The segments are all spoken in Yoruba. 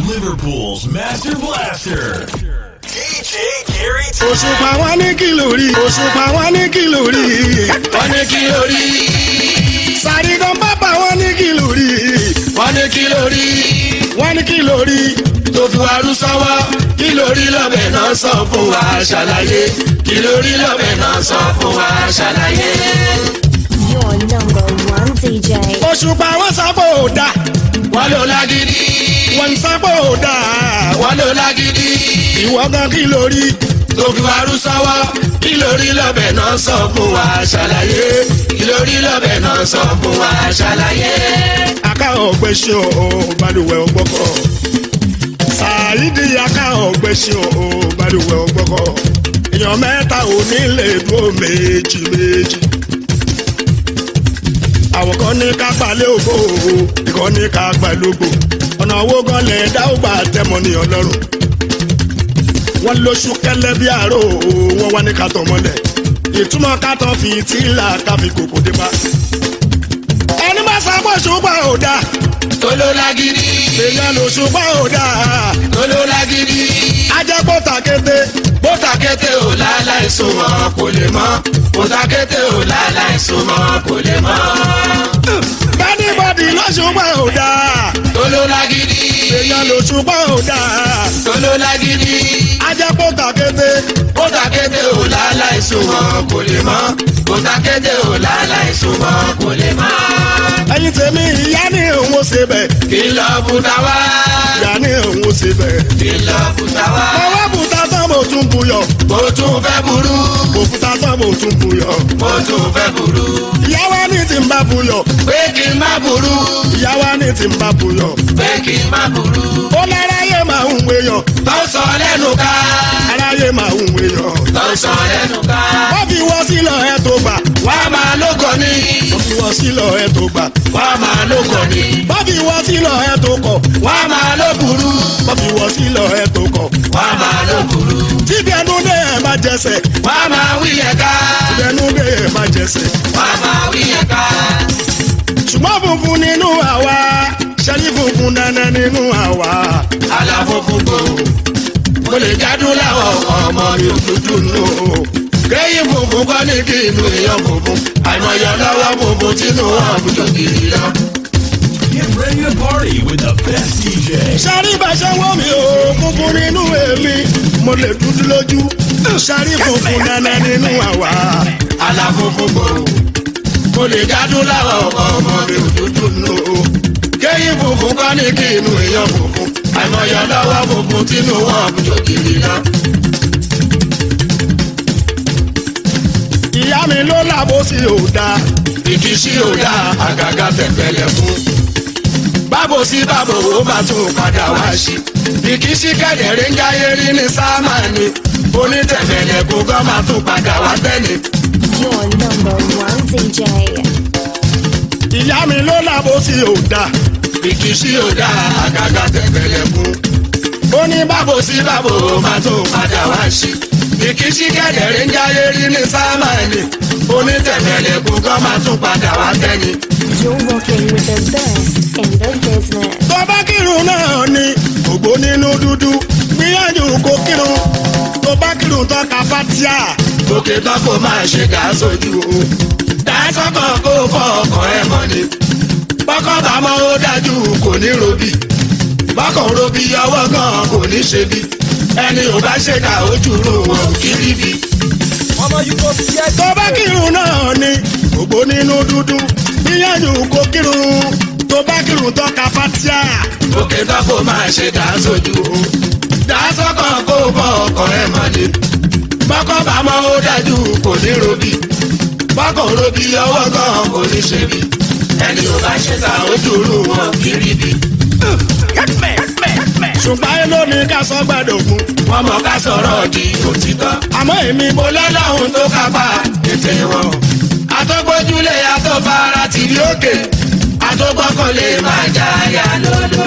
Liverpool's Master Blaster. DJ Gary T. òṣùpá wọn ní kìlò rí òṣùpá wọn ní kìlò rí wọ́n ní kí ló rí sàrídàn bàbá wọn ní kìlò rí wọ́n ní kí ló rí wọn ní kìlò rí tó fi wá rú sọ́wọ́ kí ló rí lọ́bẹ̀ náà sọ fún wa ṣàlàyé kí ló rí lọ́bẹ̀ náà sọ fún wa ṣàlàyé. Your number one DJ. òṣùpá wọn sábò dá wọ́n ló lágídí wọn sábò dá wọ́n ló lágídí ìwọ gan kìlò rí tó fi wá rú sọ́wọ́ kí ló rí lọ́bẹ̀ náà sọ fún wa ṣàlàyé kí ló rí lọ́bẹ̀ náà sọ fún wa ṣàlàyé. aká ọgbẹ́sẹ̀ o balùwẹ̀ ọgbọ́kọ̀ sàyídì aká ọgbẹ́sẹ̀ o balùwẹ̀ ọgbọ́kọ̀ èèyàn mẹ́ta ò ní lè dúró méjì méjì àwọn kan ní ká gbalẹ̀ ògbó ìkan ní ká gbalẹ̀ ògbó ọ̀nà owó gan lẹ̀ dá ó gbà tẹ̀mọ́ ní ọlọ́run wọ́n lóṣù kẹlẹ́ bí àárò wọ́n wá ní ká tọ̀ mọ́lẹ̀ ìtumọ̀ ká tán fi tíìlà ká fi kòkó dé bá ẹni bá sábọ̀ ṣùgbọ́n ò dáa tó ló lágídí èèyàn ló ṣùgbọ́n ò dáa tó ló lágídí ajẹ́pọ̀ tàkété bó takété ò láláì súnmọ́ kò lè mọ́ bó takété ò láláì súnmọ́ kò lè mọ́. bẹ́nìbọ̀dì ló ṣùgbọ́n ò dáa tó ló lágídí èèyàn ló ṣùgbọ́n ò dáa tó ló lágídí ajẹ́pọ̀ tàkété bó takété ò láláì súnmọ́ kò lè mọ́ bó takété ò láláì súnmọ́ kò lè mọ́. ẹyin tèmi ìyá ní òun ó ṣe bẹ̀ kí lọ bùtà wá ìyá ní òun ó ṣe bẹ̀ kí lọ bùtà wá mo wá bùtà tán mo tún buyọ̀ mo tún fẹ́ burú òkúta tán mo tún buyọ̀ mo tún fẹ́ burú ìyá wa ní tí ń bá buyọ̀ pé kí n má burú ìyá wa ní tí ń bá buyọ̀ pé kí n má burú ó láráyé máa ń wéyàn tó sọ lẹ́nu ká aráyé máa ń wéyàn tó sọ lẹ́nu ká. wọ́n fi wọ́n sílọ̀ ẹ̀ tó gbà wá máa lóko ní wọ́n fi wọ́n sílọ̀ ẹ̀ tó gbà wá máa lóko ní wọ́n fi wọ́n sílọ̀ ẹ̀ tó kọ̀ wá máa ló burú wọ́n fi wọ́n sílọ̀ ẹ̀ tó kọ̀ wá máa ló burú tíbi ẹnu dé ẹ̀ má jẹsẹ̀ wá máa wí yẹn ká tíbi ẹnu dé ẹ̀ má jẹsẹ̀ wá máa wí yẹn ká. ṣùgbọ́n funfun nínú àwa ṣẹ́ni funfun dandan nínú àwa àlàfo funfun mo lè jádùn láwọn ọmọ mi ò dúdú nù. kéyìn funfun kọ́ ní kí inú èèyàn funfun àìmọye lọ́wọ́ funfun tínú wọn àbújọ kiri lọ. Get ready to party with the best DJ. ṣẹ́ni bá ṣe wọ́n mi ò funfun nínú èmi mo lè dúdú lójú ṣẹ́ni funfun dandan nínú àwa àlàfo funfun mo lè jádùn láwọn ọmọ mi ò dúdú nù. kéyìn funfun kọ́ ní kí inú èèyàn funfun àìmọye lọ́wọ́ funfun tínú wọn àbújọ kiri lọ. ìyá mi ló làbó sí òdà ìkísí ò dá àgàgà tẹ̀pẹ̀lẹ̀ fún. bábo sí bábo wo bá tún padà wá sí. ìkísí kẹ̀dẹ̀rẹ́ ń jáyé rí ní sáàmà ni. onítẹ̀pẹ̀lẹ̀ kó gán máa tún padà wá tẹ́lẹ̀. Your number one DJ. ìyá mi ló làbó sí òdà ìkísí ò dá àgàgà tẹ̀pẹ̀lẹ̀ fún. ó ní bábo sí bábo wo máa tún padà wá sí. ìkísí kẹ̀dẹ̀rẹ́ ń jáyé rí ní sáàmà ni. onítẹ̀pẹ̀lẹ̀ kó gán máa tún padà wá tẹ́lẹ̀. You're working with the best in the business. tó bá kírun náà ni ògbó nínú dúdú gbìyànjú kó kírun tó bá kírun tó ka fatia òkè tán kò máa ṣe dá sójú o. dá sọ́kàn kó fọ ọkàn ẹ mọ́ ni. bọ́kàn bá mọ́ ó dájú kò ní robí. bọ́kàn robí ọwọ́ gan kò ní ṣe bí. ẹni ò bá ṣe ká ojú ro wọn ò kí rí bí. tó bá kírun náà ni ògbó nínú dúdú gbìyànjú kó kírun tó bá kírun tó ka fatia òkè tán kò máa ṣe dá sójú o. dá sọ́kàn kó fọ ọkàn ẹ mọ́ ni. bọ́kàn bá mọ́ ó dájú kò ní robí. bọ́kàn robí ọwọ́ gan kò ní ṣe bí. ẹni ò bá ṣe ká ojú ro wọn ò kí rí bí. ṣùgbọ́n ẹ ló ní ká sọ gbàdógún wọ́n mọ̀ ká sọ̀rọ̀ di òtítọ́. àmọ́ èmi mo mo lọ́lọ́run tó kápá ètè wọn. àtọ́gbójúlé àtọ́fara ti rí òkè àtọ́gbọ́kànlé máa já ya lọ́dọ̀.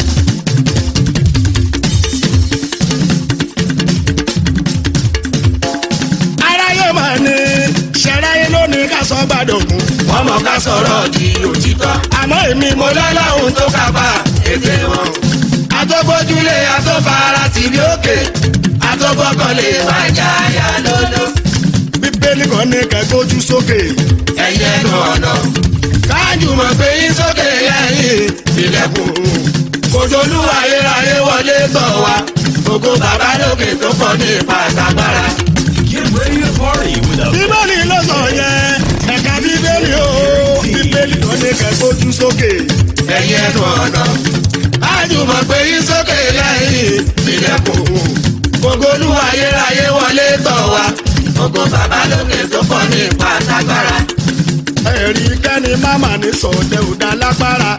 aráyé mà ní ṣẹ̀ráyé ló ní ká sọ gbàdógún wọ́n mọ̀ ká sọ̀rọ̀ di òtítọ́. àmọ́ èmi mo mo lọ́lọ́run tó kápá ètè wọn. àtọ́gbójúlé àtọ́fara tìbí òkè àtọ́gbọ́kànlé máa jà yà lódò. bíbélì kan ní kẹgbójú sókè. ẹyẹ nu ọ̀nà káàjù mọ̀ pé yín sókè lẹ́yìn ilẹ̀kùn kòjòlú ayérayé wọlé tọ̀ wá gbogbo bàbá lókè tó pọ̀ ní pàtàkàrà. Get ready to party with a bíbélì ló sọ yẹn ẹ̀ka bíbélì o bíbélì kan ní kẹgbójú sókè. ẹyẹ nu ọ̀nà káàjù mọ̀ pé yín sókè lẹ́yìn ilẹ̀kùn kòjòlú ayérayé wọlé tọ̀ wá gbogbo bàbá lókè tó pọ̀ ní pàtàkàrà. ẹ̀rí kẹ́ni máma ní sọ̀dẹ̀ ò dá lágbára.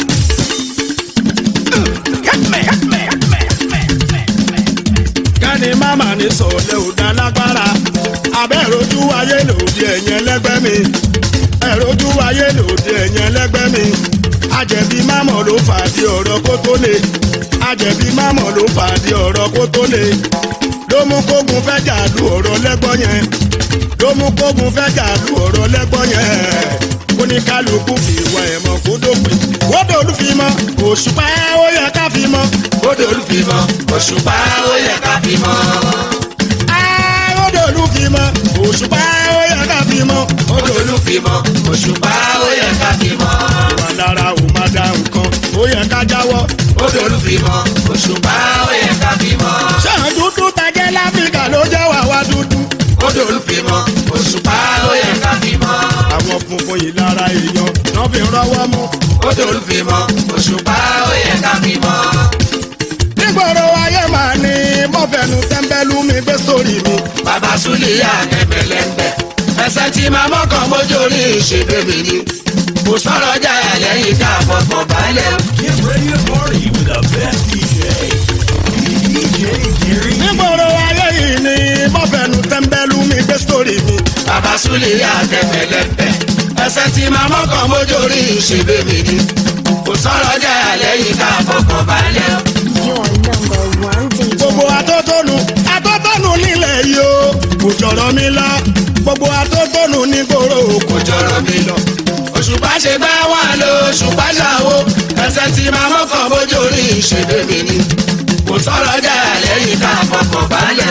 kẹ́ni máma ní sọ̀dẹ̀ ò dá lágbára. abẹ́rojú ayé lòdì ẹ̀yìn ẹlẹ́gbẹ́ mi. ẹ̀rojú ayé lòdì ẹ̀yìn ẹlẹ́gbẹ́ mi. àjẹ̀bí mámọ̀ ló fàdí ọ̀rọ̀ kó tó le. àjẹ̀bí mámọ̀ ló fàdí ọ̀rọ̀ kó tó le. ló mú kógun fẹ́ jà lu ọ̀rọ̀ lẹ́gbọ́n yẹn ló mú kógun fẹ́ jà lu ọ̀rọ̀ lẹ́gbọ́n yẹn ó ní kálukú fi ìwà ẹ̀mọ́ kó dópin wọ́dọ̀ olúfimọ́ òṣùpá ó yẹ ká fi mọ́ Bódò olúfimọ́ òṣùpá ó yẹ ká fi mọ́. wọ́dọ̀ olúfimọ́ òṣùpá ó yẹ ká fi mọ́ Bódò olúfimọ́ òṣùpá ó yẹ ká fi mọ́. wà lára ò má da nǹkan ó yẹ ká jáwọ́ Bódò olúfimọ́ òṣùpá ó yẹ ká fi mọ́. sàn dúdú tajẹ́ láfíríkà ló jẹ́ wà wá dúdú Bódò olúfimọ́ òṣùpá ó yẹ ká fi mọ́. àwọn funfun yìí lára èèyàn náà fi rọwọ́ mú Bódò olúfimọ́ òṣùpá ó yẹ ká fi mọ́. nígboro ayé màá ní mọ́fẹ́nu tẹ́ḿbẹ́lú mi gbé sórí mi Bàbá Súlíyà ẹ̀mẹ̀lẹ́mbẹ̀. Ẹsẹ̀ tí màá mọ́kàn mójú orí ìṣègbè mi ni. Kò sọ̀rọ̀ jáyà lẹ́yìn ká fọkàn balẹ̀. Get ready to party with the best DJ. DJ Gary. nígboro ayé yìí ni mọ́fẹ́nu tẹ́ḿbẹ́lú mi gbé sórí mi. Bàbá Súlíyà ẹ̀mẹ̀lẹ́mbẹ̀. Ẹsẹ̀ tí màá mọ́kàn mójú orí ìṣègbè mi ni. Kò sọ̀rọ̀ jáyà lẹ́yìn ká fọkàn balẹ̀. Your number one DJ. gbogbo atótónu atótónu nílẹ̀ yìí o kò jọ̀rọ̀ mi lọ gbogbo atótónu nígboro kò kò jọrọ mi lọ. òṣùpá ṣe gbá wà lọ òṣùpá ṣàwó ẹsẹ̀ tí máa mọ́kàn bójú orí ìṣèlú mi ni. kò sọ̀rọ̀ jà lẹ́yìn ká fọkàn balẹ̀.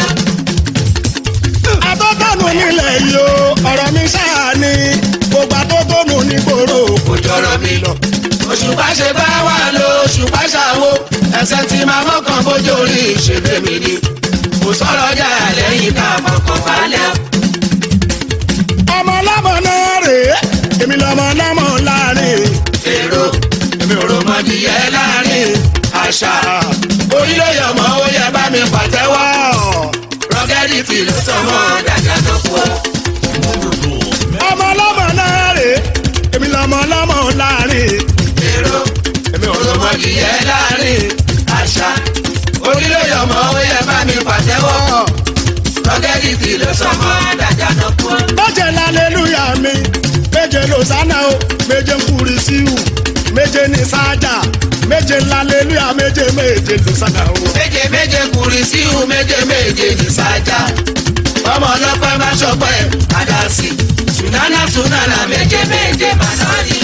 atótónu nílẹ̀ yìí o ọ̀rọ̀ mi ṣáà ni gbogbo atótónu nígboro kò jọrọ mi lọ. òṣùpá ṣe gbá wà lọ òṣùpá ṣàwó ẹsẹ̀ tí máa mọ́kàn bójú orí ìṣèlú mi ni. kò sọ̀rọ̀ jà lẹ́yìn ká fọkàn balẹ̀. ọmọ ọlọ́mọ náà rèé èmi lọmọ ọlọ́mọ láàrin èrò èmi ò rò mọ́dìyẹ láàrin àṣà orílẹ̀ ọmọ ó yẹ bá mi pàtẹ́wọ́. rọ́gẹ́dì tí ló sọmọ dàgbà tó kú. ọmọ ọlọ́mọ náà rèé èmi lọmọ ọlọ́mọ láàrin èrò èmi ò rò mọ́dìyẹ láàrin àṣà orílẹ̀ ọmọ ó yẹ bá mi pàtẹ́wọ́. rọ́gẹ́dì tí ló sọmọ dàgbà tó kú. méje lálẹ́lúyà mi méje lòsánà o méje ń kúri síhù méje ní sájà méje lálẹ́lúyà méje méje lòsánà o. méje méje kùrì síhù méje méje ní sájà ọmọ ọlọ́pẹ́ má ṣọpẹ́ àdásí sùnánà sùnánà méje méje màná ni.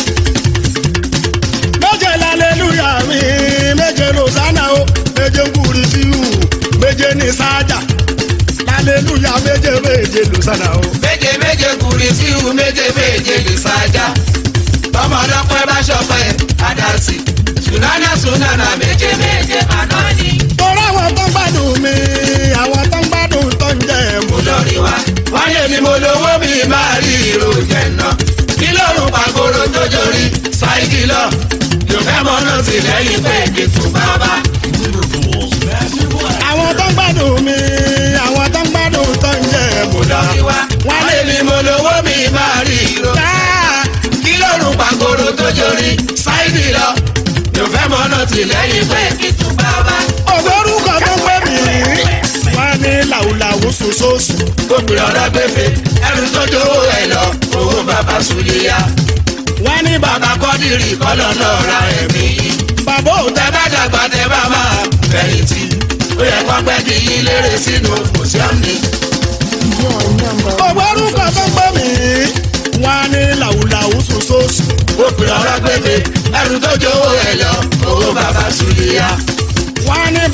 méje lálẹ́lúyà mi méje lòsánà o méje ń kúri síhù méje ní sájà lálẹ́lúyà méje méje lòsánà o. méje méje kùrì síhù méje méje ní sájà ọmọ ọlọ́pẹ́ má ṣọpẹ́ àdásí sùnánà sùnánà méje méje màná ni. torí àwọn tó ń gbádùn mi àwọn tó ń gbádùn tó ń jẹ mo mú. lórí wa wọ́n lè ní mo lówó mi máa rí ìròjẹ̀ náà kí lóorùn pàgóró tó jorí ṣáìkì lọ yóò fẹ́ mọ́ náà sí lẹ́yìn pé kí tún bá bá. Liverpool's Master Black. àwọn tó ń gbádùn mi àwọn tó ń gbádùn tó ń jẹ mú. lórí wa wọ́n lè ní mo lówó mi máa rí ìròjẹ̀ kí lóorùn pàgóró tó jorí ṣáìkì lọ yóò fẹ́ mọ́ náà sí lẹ́yìn pé kí tún bá bá. ògbórúkọ tó ń pè mí wọn ní làwùlàwù sòsòsù. obìnrin ọ̀rọ̀ gbèfè ẹrù tó jówó ẹ̀ lọ owó bàbá sùlíyà wọn ní bàbá bàbá kọ́dìrì kọ́lọ́ náà ra ẹ̀mí yìí. bàbá òun tẹ bá dàgbà tẹ bá máa fẹ̀yìntì ó yẹ kó pẹ́ kí yín lérè sínú mùsíọ́mù. Your number one ògbórúkọ tó ń pè mí wọn ní làwùlàwù sòsòsù. ó pè ọ̀rọ̀ gbèdé ẹrù tó jówó ẹ̀ lọ owó bàbá sùlíyà. wọn ní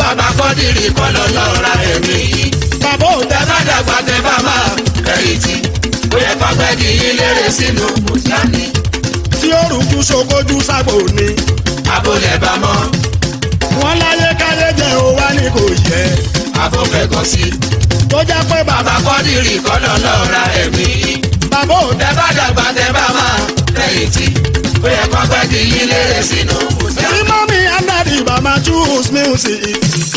kọ́dìrì kọ́lọ́ lọ́ra ẹ̀mí yìí. bàbá ò tẹ bá dàgbà tẹ bá máa kẹ́yìntì ó yẹ kọ́pẹ́ kì í lérè sínú mùsùlùmí. tí ó rújú ṣokojú sábò ni. abólẹ̀ bá mọ́ wọ́n láyé káyé jẹ́ ó wá ní kò yẹ. abófẹ́gàn sí. tó jẹ́ pé bàbá bàbá kọ́dìrì kọ́lọ́ lọ́ra ẹ̀mí yìí. bàbá ò tẹ bá dàgbà tẹ bá máa kẹ́yìntì ó yẹ kọ́pẹ́ kì í lérè sínú tí mùsùlùmí. mọ́mí andadi bàmá choose music.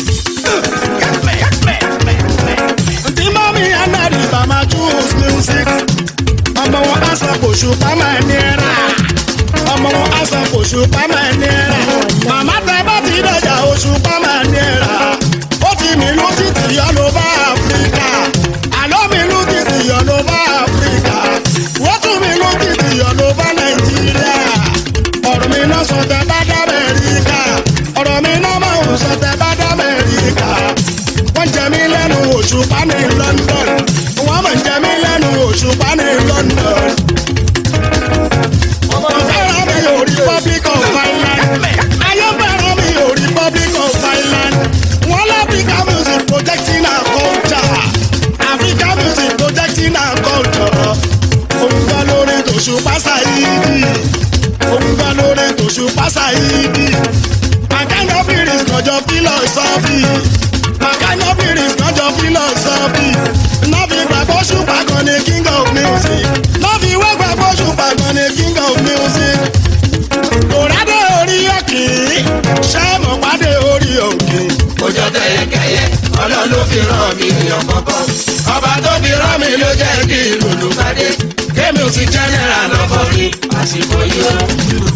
tí mọ́mí andadi bàmá choose music. ọmọ wọn á sọ kò ṣùpá máa ní ẹ̀rá. ọmọ wọn á sọ kò ṣùpá máa ní ẹ̀rá. màmá tẹ bá ti dọ̀jà òṣùpá máa ní ẹ̀rá. ó ti mìlú títì yọ ló bá áfíríkà. àlọ́ mìlú títì yọ ló bá áfíríkà. wọ́n tún mìlú títì yọ ló bá nàìjíríà ọ̀rọ̀ mi náà sọ tẹ bá dá mẹ́ríkà ọ̀rọ̀ mi náà máa ń sọ tẹ bá dá mẹ́ríkà wọ́n jẹ mí lẹ́nu òṣùpá ní London wọ́n mọ̀ jẹ mí lẹ́nu òṣùpá ní London. ọmọ fẹ́ràn mi ò Republic of Ireland ayé fẹ́ràn mi ò Republic of Ireland wọ́n l'Africa music protecting our culture Africa music protecting our culture òun gbọ́ lórí tòṣùpá Saidi òun gbọ́ lórí tòṣùpá Saidi makanobiri kọjọ philosophy makanobiri kọjọ philosophy nọ́ọ̀fì gbàgbọ́ ṣùpá kan ní king of music nọ́ọ̀fì wá gbàgbọ́ ṣùpá kan ní king of music kòrádé orí òkè ṣẹ́ẹ̀mù pàdé orí òkè. Ojọ́ tẹ̀yẹkẹyẹ, ọlọ́run ló fi rán mi èèyàn kọ̀ọ̀kan. Ọba tó fi rán mi ló jẹ́ kí lùlù pàdé. Kémi ò sí jẹ́nẹ́ra lọ́kọ̀ọ́rin àsìkò yìí o.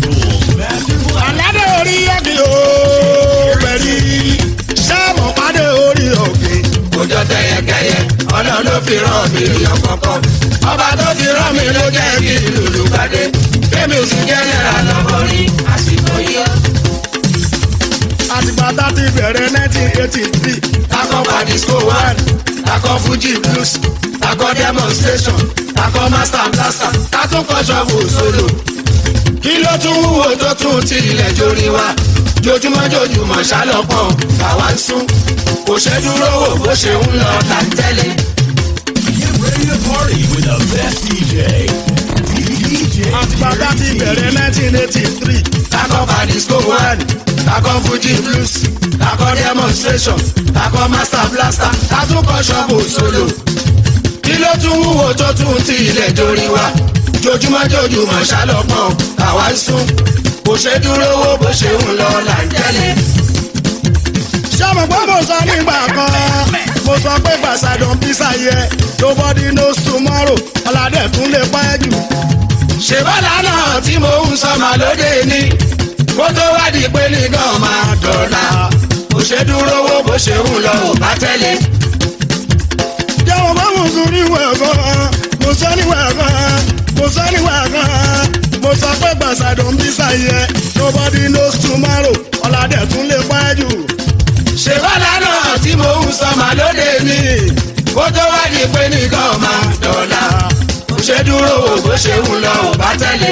Àládé orí òkè ooo pẹ̀lú ṣẹ́ẹ̀mù pàdé orí òkè. Ojọ́ tẹ̀yẹkẹyẹ, ọlọ́run ló fi rán mi èèyàn kọ̀ọ̀kan. Ọba tó fi rán mi ló jẹ́ kí lùlù pàdé. Kémi ò sí jẹ́nẹ́ra lọ́kọ̀ọ́rin àsìkò yìí o. àtìgbà tá a ti bẹ̀rẹ̀ nineteen eighty three. Takọ Badisco one, takọ Fuji blues, takọ demonstration, takọ master blaster, tatúnkọ shovel solo. Kí ló tún wúwo tó tún ti ilẹ̀ jórí wa? Jojúmọ́ jojúmọ́ ṣálọ́pọ̀ làwa ń sún. Kò ṣe dúró wò bó ṣe ń lọ là ń tẹ́lẹ̀. Get ready to party with the best DJ. DJ. àtìgbà tá a ti bẹ̀rẹ̀ nineteen eighty three. Takọ Badisco one, takọ Fuji blues, takọ demonstration, takọ master blaster, tatúnkọ shovel solo. kí ló tún wúwo tó tún ti ilẹ̀ jórí wa jojúmọ́ jojúmọ́ ṣálọ́pọ̀ àwa ń sún kò ṣe dúró wó bó ṣe ń lọ là ń tẹ́lẹ̀. sọ́mọ pé mo sọ nígbà kan mo sọ pé gbàsàdùn bísà yẹ nobody knows tomorrow ọ̀làdẹ̀ tún lè pẹ́ jù. ṣe bọ́lá náà tí mo ń sọ màá lóde ní kó tó wádìí pé nìkan máa dọ̀la kò ṣe dúró wó bó ṣe ń lọ ò bá tẹ́lẹ̀. jẹ́wọ́n bá mo sọ níwẹ̀ kan mo sọ níwẹ̀ kan mo sọ níwẹ̀ kan mo sọ pé gbàsàdùn bísà yẹ nobody knows tomorrow ọ̀làdẹ̀ tún lè pẹ́ jù. ṣe bọ́lá náà tí mo ń sọ màá lóde ní kó tó wádìí pé nìkan máa dọ̀la kò ṣe dúró wó bó ṣe ń lọ ò bá tẹ́lẹ̀.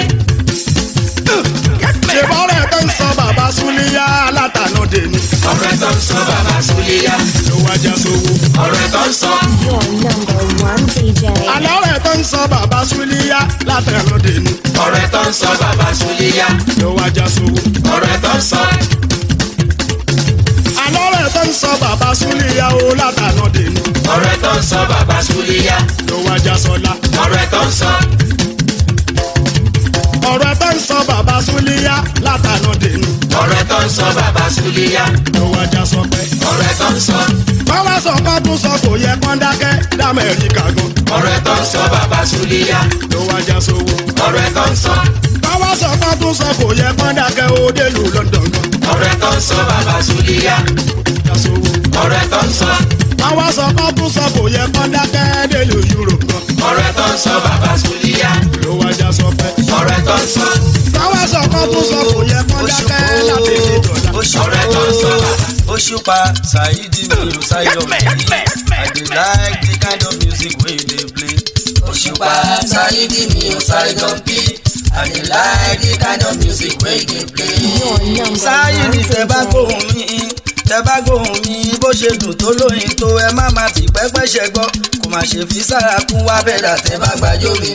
ṣe bọ́rẹ̀ tó ń sọ bàbá súnlíyà látànà dèní ọ̀rẹ́ tó ń sọ bàbá súlíyá ló wájà sówó. ọ̀rẹ́ tó ń sọ Your number one DJ. àlọ́ rẹ̀ tó ń sọ bàbá súnlíyà látànà dèní ọ̀rẹ́ tó ń sọ bàbá súlíyá ló wájà sówó. ọ̀rẹ́ tó ń sọ àlọ́ rẹ̀ tó ń sọ bàbá súnlíyà ó látànà dèní ọ̀rẹ́ tó ń sọ bàbá súlíyá ló wájà sọlá. ọ̀rẹ́ tó ń sọ ọ̀rẹ́ tó ń sọ bàbá súnlíyà látànà dèní ọ̀rẹ́ tó ń sọ bàbá súlíyá ló wájà sọpẹ́. ọ̀rẹ́ tó ń sọ báwa sọ kán tún sọ kò yẹ kán dákẹ́ dámẹ́ríkà gan ọ̀rẹ́ tó ń sọ bàbá súlíyá ló wájà sówó. ọ̀rẹ́ tó ń sọ báwa sọ kán tún sọ kò yẹ kán dákẹ́ ó délùú London gan ọ̀rẹ́ tó ń sọ bàbá súlíyá wájà sówó. ọ̀rẹ́ tó ń sọ báwa sọ kán tún sọ kò yẹ kán dákẹ́ délùú Europe gan ọ̀rẹ́ tó ń sọ bàbá súlíyá ló wájà sọpẹ́. ọ̀rẹ́ tó ń sọ báwa sọ kán tún sọ kò yẹ kán dákẹ́ láti ní dọ̀là. ọ̀rẹ́ tó ń sọ bàbá. Òṣùpá Saidi mi ò ṣàyọ̀ mi. I dey like the kind of music wey you dey play. Òṣùpá Saidi mi ò ṣàyọ̀ bí. I dey like the kind of music wey you dey play. Your number Saidi one tẹ bá DJ. gbóhùn mi. tẹ bá gbóhùn mi bó ṣe dùn tó lóyin tó ẹ má má ti pẹ́pẹ́ṣẹ́ gbọ́ kò má ṣe fi sára kún wá bẹ́ẹ̀dà tẹ bá gbàjọ́ mi.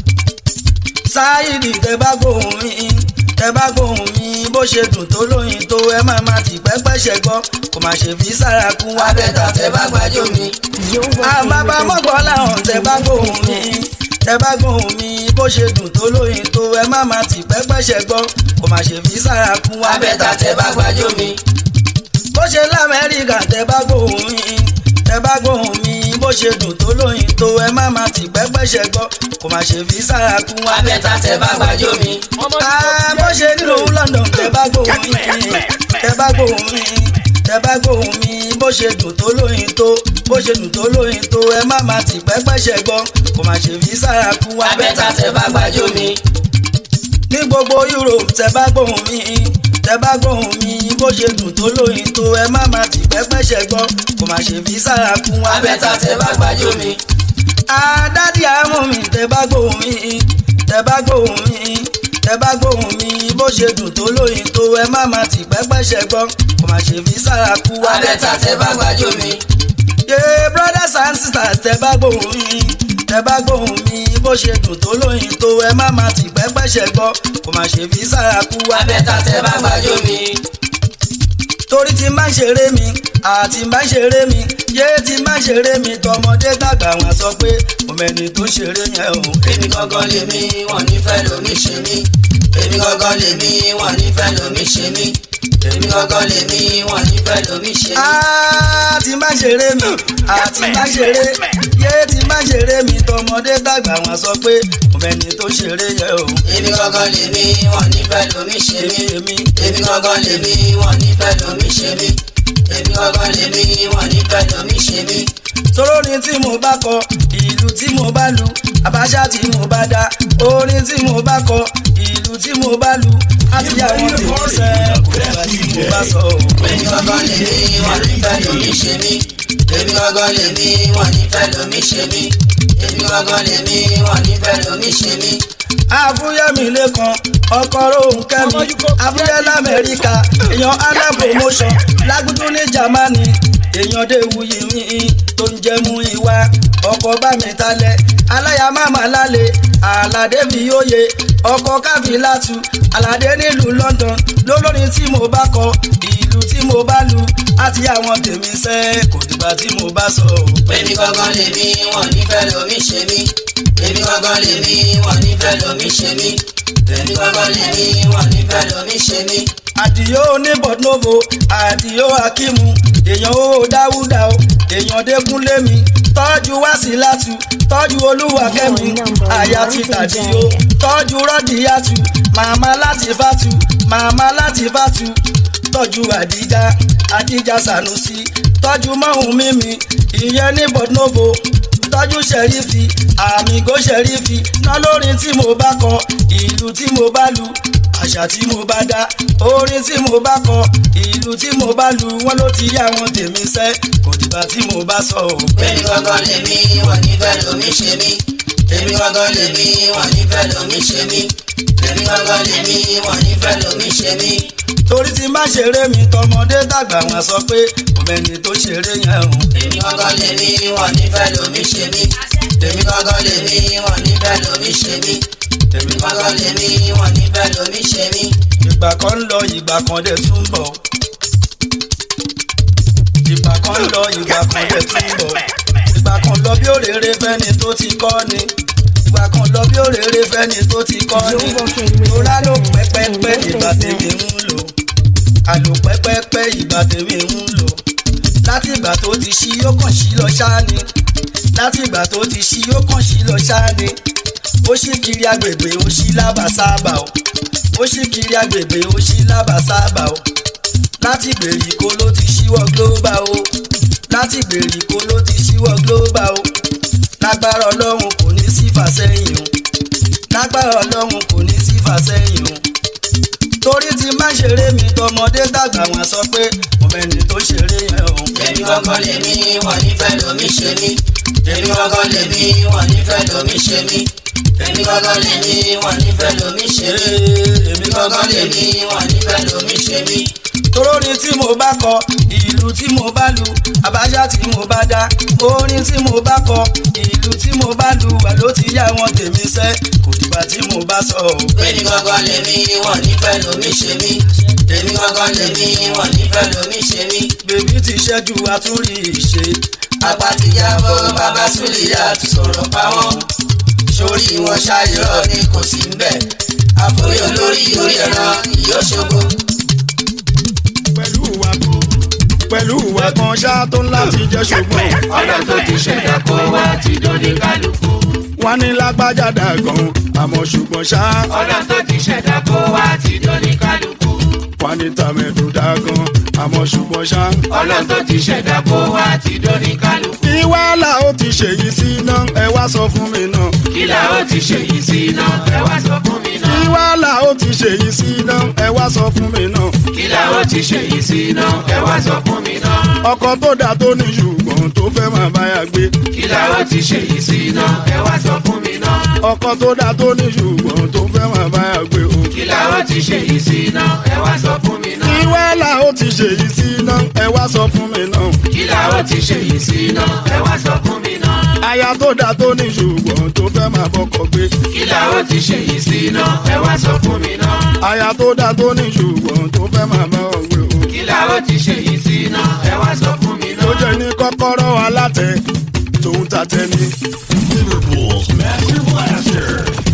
sáyidì tẹ bá gbóhùn mi tẹ bá gbóhùn mi bó ṣe dùn tó lóyin tó ẹ má má ti pẹ́pẹ́ṣẹ́ gbọ́ kò má ṣe fi sára kún wá bẹ́ẹ̀dà tẹ bá gbàjọ́ mi You're working àbábá with mọ́gbọ́n the làwọn tẹ bá gbóhùn mi tẹ bá gbóhùn mi bó ṣe dùn tó lóyin tó ẹ má má ti pẹ́pẹ́ṣẹ́ gbọ́ kò má ṣe fi sára kún wá bẹ́ẹ̀ta tẹ bá gbàjọ́ mi. bó ṣe lamẹ́ríkà tẹ bá gbóhùn mi tẹ bá gbóhùn mi bó ṣe dùn tó lóyin tó ẹ má má ti pẹ́pẹ́ṣẹ́ gbọ́ kò má ṣe fi sára kún wá bẹ́ẹ̀ta tẹ bá gbàjọ́ mi. Ah, bó ṣe nílùú London tẹ bá gbóhùn mi tẹ bá gbóhùn mi tẹ bá gbóhùn mi bó ṣe dùn tó lóyin tó bó ṣe dùn tó lóyin tó ẹ má má ti pẹ́pẹ́ṣẹ́ gbọ́ kò má ṣe fi sára kún wá bẹ́ẹ̀ta tẹ bá gbàjọ́ mi ní gbogbo Europe tẹ bá gbóhùn mi tẹ bá gbóhùn mi bó ṣe dùn tó lóyin tó ẹ má má ti pẹ́pẹ́ṣẹ́ gbọ́ kò má ṣe fi sára kún wá bẹ́ẹ̀ta tẹ bá gbàjọ́ mi. àdádì àmú mi tẹ bá gbóhùn mi tẹ bá gbóhùn mi tẹ bá gbóhùn mi bó ṣe dùn tó lóyin tó ẹ má má ti pẹ́pẹ́ṣẹ́ gbọ́ kò má ṣe fi sára kún wá bẹ́ẹ̀ta tẹ bá gbàjọ́ mi ye brothers and sisters tẹ bá gbóhùn mi tẹ bá gbóhùn mi bó ṣe dùn tó lóyin tó ẹ má má ti pẹ́pẹ́ṣẹ́ gbọ́ kò má ṣe fi sára kú wá bẹ́tà tẹ bá gbàjọ́ mi. torí tí má ṣeré mi àti má ṣeré mi yé tí má ṣeré mi tọmọdé tàgbà wọn sọ pé òmẹni tó ṣeré yẹn o. èmi gangan lèmi wọn nífẹ̀ẹ́ lomi ṣe mí èmi gangan lèmi wọn nífẹ̀ẹ́ lomi ṣe mí èmi gangan lèmi wọn nífẹ̀ẹ́ lomi ṣe mí. àti má ṣeré mi àti má ṣeré yé tí má ṣeré mi tọmọdé tàgbà wọn sọ pé òmẹni tó ṣeré yẹn o. èmi gangan lèmi wọn nífẹ̀ẹ́ lomi ṣe mí èmi èmi gangan lèmi wọn nífẹ̀ẹ́ lomi ṣe mí èmi gangan lèmi wọn nífẹ̀ẹ́ lomi ṣe mí. torórin tí mo bá kọ ìlú tí mo bá lu àbáṣà tí mo bá dá orin tí mo bá kọ ìlú tí mo bá lu àti àwọn tèmi sẹ́ kò nígbà tí mo bá sọ o. èmi gangan lèmi wọn nífẹ̀ẹ́ lomi ṣe mí èmi gangan lèmi wọn nífẹ̀ẹ́ lomi ṣe mí èmi gangan lèmi wọn nífẹ̀ẹ́ lomi ṣe mí. àfúyẹ́mi lẹ́kan ọkọ̀ rohùn kẹ́mi àfúyẹ́ lamẹ́ríkà èèyàn alẹ́ promotion lágùdú ní Jámánì èèyàn déwuyì mi tó ń jẹ́ mú ìwà ọkọ̀ bá mi talẹ̀ aláya máma lálẹ́ àlàdé mi yóye ọkọ̀ káfíńlátù àlàdé nílùú London lólórin tí mo bá kọ ìlú tí mo bá lu àti àwọn tèmi sẹ́ kò dìgbà tí mo bá sọ o. èmi gangan lèmi wọn nífẹ̀ẹ́ lomi ṣe mí èmi gangan lèmi wọn nífẹ̀ẹ́ lomi ṣe mí èmi gangan lèmi wọn nífẹ̀ẹ́ lomi ṣe mí. àdìyó ní bọ̀dúnòfò àdìyó akímu èèyàn owó dáwúdà o èèyàn dẹ́kunlé mi tọ́jú wásílátù tọ́jú olúwakẹ́mi àyà ti tàdíyó tọ́jú rọ́dìyàtù màmá láti fàtù màmá láti fàtù tọ́jú àdíjà àdíjà sànúsí tọ́jú mọ́hún mímí ìyẹn ní bọ̀dúnòfò tọ́jú ṣẹ̀rífì àmìgò ṣẹ̀rífì ná lórin tí mo bá kọ ìlú tí mo bá lu àṣà tí mo bá dá orin tí mo bá kọ ìlú tí mo bá lu wọn ló ti yá wọn tèmi sẹ́ kò dìgbà tí mo bá sọ o. èmi gangan lèmi wọn nífẹ̀ẹ́ lomi ṣe mí èmi gangan lèmi wọn nífẹ̀ẹ́ lomi ṣe mí èmi gangan lèmi wọn nífẹ̀ẹ́ lomi ṣe mí. torí tí má ṣeré mi tọmọdé tàgbà wọn sọ pé òmẹni tó ṣeré yẹn o. èmi gangan lèmi wọn nífẹ̀ẹ́ lomi ṣe mí èmi gangan lèmi wọn nífẹ̀ẹ́ lomi ṣe mí èmi gangan lèmi wọn nífẹ̀ẹ́ lomi ṣe mí. ìgbà kan ń lọ ìgbà kan dẹ̀ tún bọ̀. ìgbà kan ń lọ ìgbà kan dẹ̀ tún bọ̀. ìgbà kan lọ bí òrèrè fẹ́ni tó ti kọ́ ni. ìgbà kan lọ bí òrèrè fẹ́ni tó ti kọ́ ni. torá ló pẹ́pẹ́pẹ́ ìgbà tèmi ń lò. àlò pẹ́pẹ́pẹ́ ìgbà tèmi ń lò. láti ìgbà tó ti ṣí yóò kàn sí lọ ṣáá ni. láti ìgbà tó ti ṣí yóò kàn sí lọ ṣáá ni. ó ṣí kiri agbègbè ó ṣí lábàsáàbà o ó ṣí kiri agbègbè ó ṣí lábàsáàbà o láti gbèríko ló ti ṣíwọ́ global o láti gbèríko ló ti ṣíwọ́ global o lágbára ọlọ́run kò ní sí fàsẹ́yìn o lágbára ọlọ́run kò ní sí fàsẹ́yìn o torí tí má ṣeré mi tọmọdé dàgbà wọn sọ pé mo mẹ́ni tó ṣeré yẹn o. èmi gangan lèmi wọn nífẹ̀ẹ́ lomi ṣe mí èmi gangan lèmi wọn nífẹ̀ẹ́ lomi ṣe mí èmi gangan lè ní wọn nífẹ̀ẹ́ lomi ṣe mí. èmi gangan lè ní wọn nífẹ̀ẹ́ lomi ṣe mí. torórin tí mo bá kọ ìlú tí mo bá lu àbájá tí mo bá dá orin tí mo bá kọ ìlú tí mo bá lu wà ló ti yá wọn tèmi sẹ́ kò dìgbà tí mo bá sọ ọ́. èmi gangan lè ní wọn nífẹ̀ẹ́ lomi ṣe mí. èmi gangan lè ní wọn nífẹ̀ẹ́ lomi ṣe mí. bèbí ti ṣẹ́jú àtúrí ìṣe apá ti jábọ́ bàbá súlìyà ti sọ̀rọ̀ pa wọ́n. sórí wọn ṣàyẹ̀rọ̀ ni kò sí ń bẹ̀. àforí olórí orí ẹran ìyó ṣogo. pẹ̀lú ìwà tó pẹ̀lú ìwà kan ṣá tó ń láti jẹ́ ṣùgbọ́n ọlọ́run tó ti ṣẹ̀dá kó wá ti dóní kálukú. wọ́n ní lágbájá dàgàn àmọ́ ṣùgbọ́n ṣá ọlọ́run tó ti ṣẹ̀dá kó wá ti dóní kálukú. wọ́n ní tàmẹ̀dù dàgàn àmọ́ ṣùgbọ́n ṣá. ọlọ́run tó ti ṣẹ̀dá kó wá ti dóní kálukú. kí wàhálà ó ti ṣèyí sí iná ẹ wá sọ fún mi náà. kí la ó ti ṣe yìí sí iná ẹ wá sọ fún mi kí náà. wàhálà ó ti ṣèyí sí iná ẹ wá sọ fún mi náà. kí la ó ti ṣe yìí sí iná ẹ wá sọ fún mi náà. ọkọ tó dáa tó ní ṣùgbọ́n tó fẹ́ máa báyà gbé. kí la ó ti ṣe yìí sí iná ẹ wá sọ fún mi náà. ọkọ tó dáa tó ní ṣùgbọ́n tó fẹ́ máa báyà gbé o. kí la ó ti ṣe yìí sí iná ẹ wá sọ fún mi kí náà. wàhálà ó ti ṣèyí sí iná ẹ wá sọ fún mi náà. kí la ó ti ṣe yìí sí iná ẹ wá sọ fún mi náà. aya tó dáa tó ní ṣùgbọ́n tó fẹ́ máa bọ́kọ gbé. kí la ó ti ṣe yìí sí iná ẹ wá sọ fún mi náà. aya tó dáa tó ní ṣùgbọ́n tó fẹ́ máa bá ọ gbé o. kí la ó ti ṣe yìí sí iná ẹ wá sọ fún mi tó náà. jẹ́ ní kọ́kọ́rọ́ alátẹ tòun tàtẹ ní. Liverpool's Master Blaster.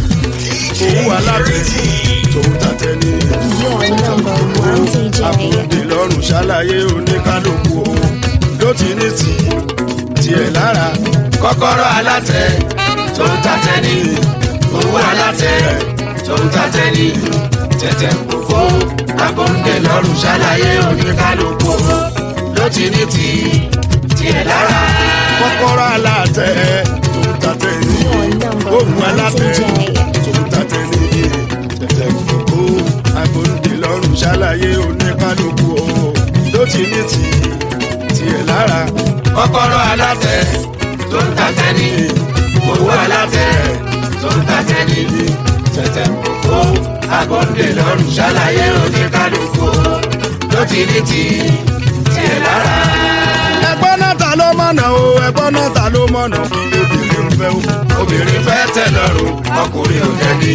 òun alátẹ tòun tàtẹ ní. Your number one DJ. àbòdè lọ́rùn ṣàlàyé oníkálukú òun ló ti ní tì tiẹ̀ lára. kọ́kọ́rọ́ alátẹ tó ń tatẹ ní owó alátẹ tó ń tatẹ ní tẹ̀tẹ̀ kókó agbóńdè lọ́rùn ṣàlàyé oníkálukú ló ti ní ti tiẹ̀ lára. kọ́kọ́rọ́ alátẹ tòun tàtẹ ní. Your number òun one alátẹ DJ. tòun tàtẹ ní. tẹ̀tẹ̀ kókó agbóńdè lọ́rùn ṣàlàyé oníkálukú òun ló ti ní tì tiẹ̀ lára. kọ́kọ́rọ́ alátẹ tó ń tatẹ ní owó alátẹ tó ń tatẹ ní tẹ̀tẹ̀ kókó agbóńdè lọ́rùn ṣàlàyé oníkálukú ló ti ní ti tiẹ̀ lára. ẹgbọ́n náà ta ló mọ̀nà o ẹgbọ́n náà ta ló mọ̀nà kí lóbìnrin ń fẹ́ o. obìnrin fẹ́ tẹ̀ lọ́rùn ọkùnrin ò dẹ́ni.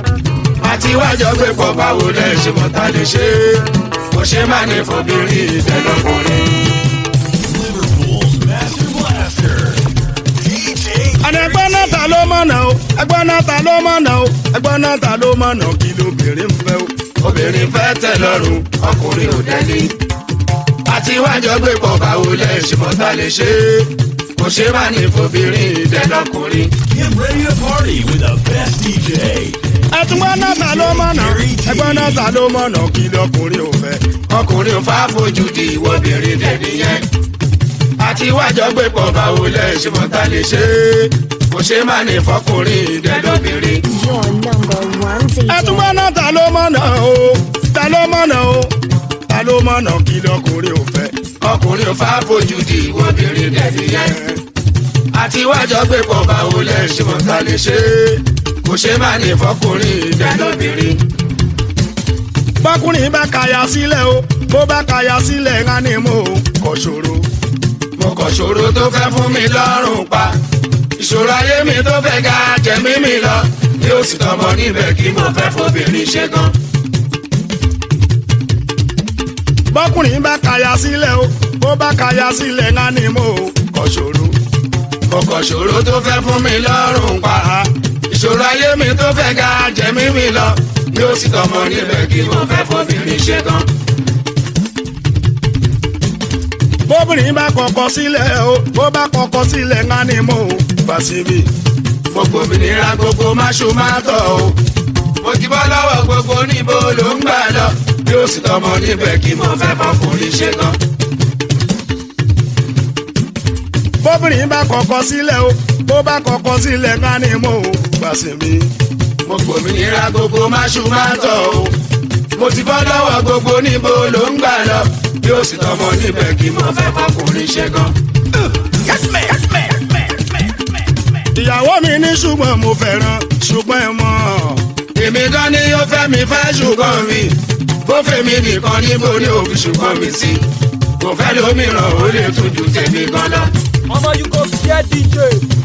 àti wájọ gbé pọ̀ báwo lẹ́ ṣe mọ̀ ta lè ṣe é kò ṣe má ní fobìnrin ìtẹ́lọ́kùnrin. Liverpool's Master Blaster. DJ àní ẹgbọ́n náà ta ló mọ̀nà o ẹgbọ́n náà ta ló mọ̀nà o ẹgbọ́n náà ta ló mọ̀nà kí lóbìnrin ń fẹ́ o. obìnrin fẹ́ tẹ̀ lọ́rùn ọkùnrin ò dẹ́ni. àti wájọ gbé pọ̀ báwo lẹ́ ṣe mọ̀ ta lè ṣe é kò ṣe má ní fobìnrin ìtẹ́lọ́kùnrin. Get ready to party with the best DJ. ẹtùgbọ́n náà ta ló mọ̀nà ẹgbọ́n náà ta ló mọ̀nà kí lọkùnrin ò fẹ́. ọkùnrin ò fà fojú di ìwọ́bìnrin dẹ̀ni yẹn. àti wájọ gbé pọ̀ báwo lẹ́ ṣe mọ̀ ta lè ṣe é kò ṣe má ní fọkùnrin ìdẹ́lóbìnrin. Your number one DJ. ẹtùgbọ́n náà ta ló mọ̀nà o ta ló mọ̀nà o ta ló mọ̀nà kí lọkùnrin ò fẹ́. ọkùnrin ò fà fojú di ìwọ́bìnrin dẹ̀ni yẹn. àti wájọ gbé pọ̀ báwo lẹ́ ṣe mọ̀ ta lè ṣe é kò ṣe má ní fọkùnrin ìdẹ́lóbìnrin. bọ́kùnrin bá kaya sílẹ̀ o bó bá kaya sílẹ̀ ńlá ni mo kọ̀ ṣòro. mo kàn ṣòro tó fẹ́ fún mi lọ́rùn pa ìṣòro ayé mi tó fẹ́ ga jẹ̀mí mi lọ yóò sì tọmọ níbẹ̀ kí mo fẹ́ fobìnrin ṣe gan. bọ́kùnrin bá kaya sílẹ̀ o bó bá kaya sílẹ̀ ńlá ni mo kọ̀ ṣòro. mo kàn ṣòro tó fẹ́ fún mi lọ́rùn pa ìṣòro ayé mi tó fẹ́ ga jẹ̀mí mi lọ yóò sì tọmọ níbẹ̀ kí mo fẹ́ fobìnrin ṣe gan. bóbìnrin bá kọ̀kọ̀ sílẹ̀ o bó bá kọ̀kọ̀ sílẹ̀ ńlá ni mo fà síbi. gbogbo òmìnira gbogbo máṣu máa tọ̀ o mo ti bọ́ lọ́wọ́ gbogbo níbo ló ń gbà lọ yóò sì tọmọ níbẹ̀ kí mo fẹ́ fọkùnrin ṣe gan. bóbìnrin bá kọ̀kọ̀ sílẹ̀ o bó bá kọ̀kọ̀ sílẹ̀ ńlá ni mo fà síbi. mo gbòmìnira gbogbo máṣu máa tọ̀ o mo ti bọ́ lọ́wọ́ gbogbo níbo ló ń gbà lọ yóò sì tọmọ níbẹ̀ kí mo fẹ́ fọkùnrin ṣe gan. ìyàwó mi ní ṣùgbọ́n mo fẹ́ràn ṣùgbọ́n ẹ mọ̀ èmi gan ni yóò fẹ́ mi fẹ́ ṣùgbọ́n mi bó fẹ́ mi nìkan níbo ni òfin ṣùgbọ́n mi sí kò fẹ́ lómìíràn ó lè tún ju tèmi gan lọ. Ọmọ you go fear DJ.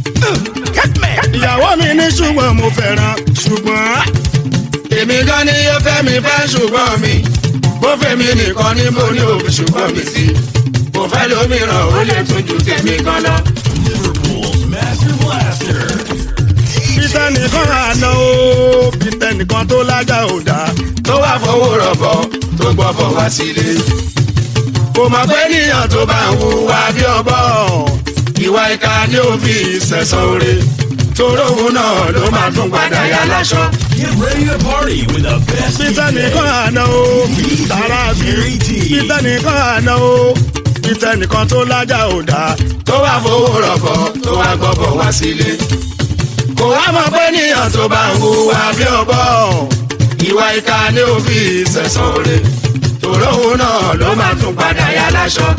ìyàwó mi ní ṣùgbọ́n mo fẹ́ràn ṣùgbọ́n èmi gan ni yóò fẹ́ mi fẹ́ ṣùgbọ́n mi bó fẹ́ mi nìkan níbo ni òfin ṣùgbọ́n mi sí kò fẹ́ lómìíràn ó lè tún ju tèmi gan lọ. Liverpool's Master Blaster. peter nìkan àná o peter nìkan tó lájà ò dá tó wá fowó rọ̀bọ̀ tó gbọ́bọ̀ wá sílé. kò mọ̀ pé níyàn tó bá ń hùwà bí ọbọ̀ ìwà ìka ni ó fi ìṣẹ̀sán oore toró òun náà ló máa tún padà yá láṣọ. Get ready to party with the best peter DJ. nìkan àná o tààrà bí peter nìkan àná o peter nìkan tó lájà ò dá tó wá fowó rọ̀bọ̀ tó wá gbọ́bọ̀ wá sílé. kò wá mọ̀ pé níyàn tó bá ń hùwà bí ọbọ̀ ìwà ìka ni ó fi ìṣẹ̀sán oore toró òun náà ló máa tún padà yá láṣọ.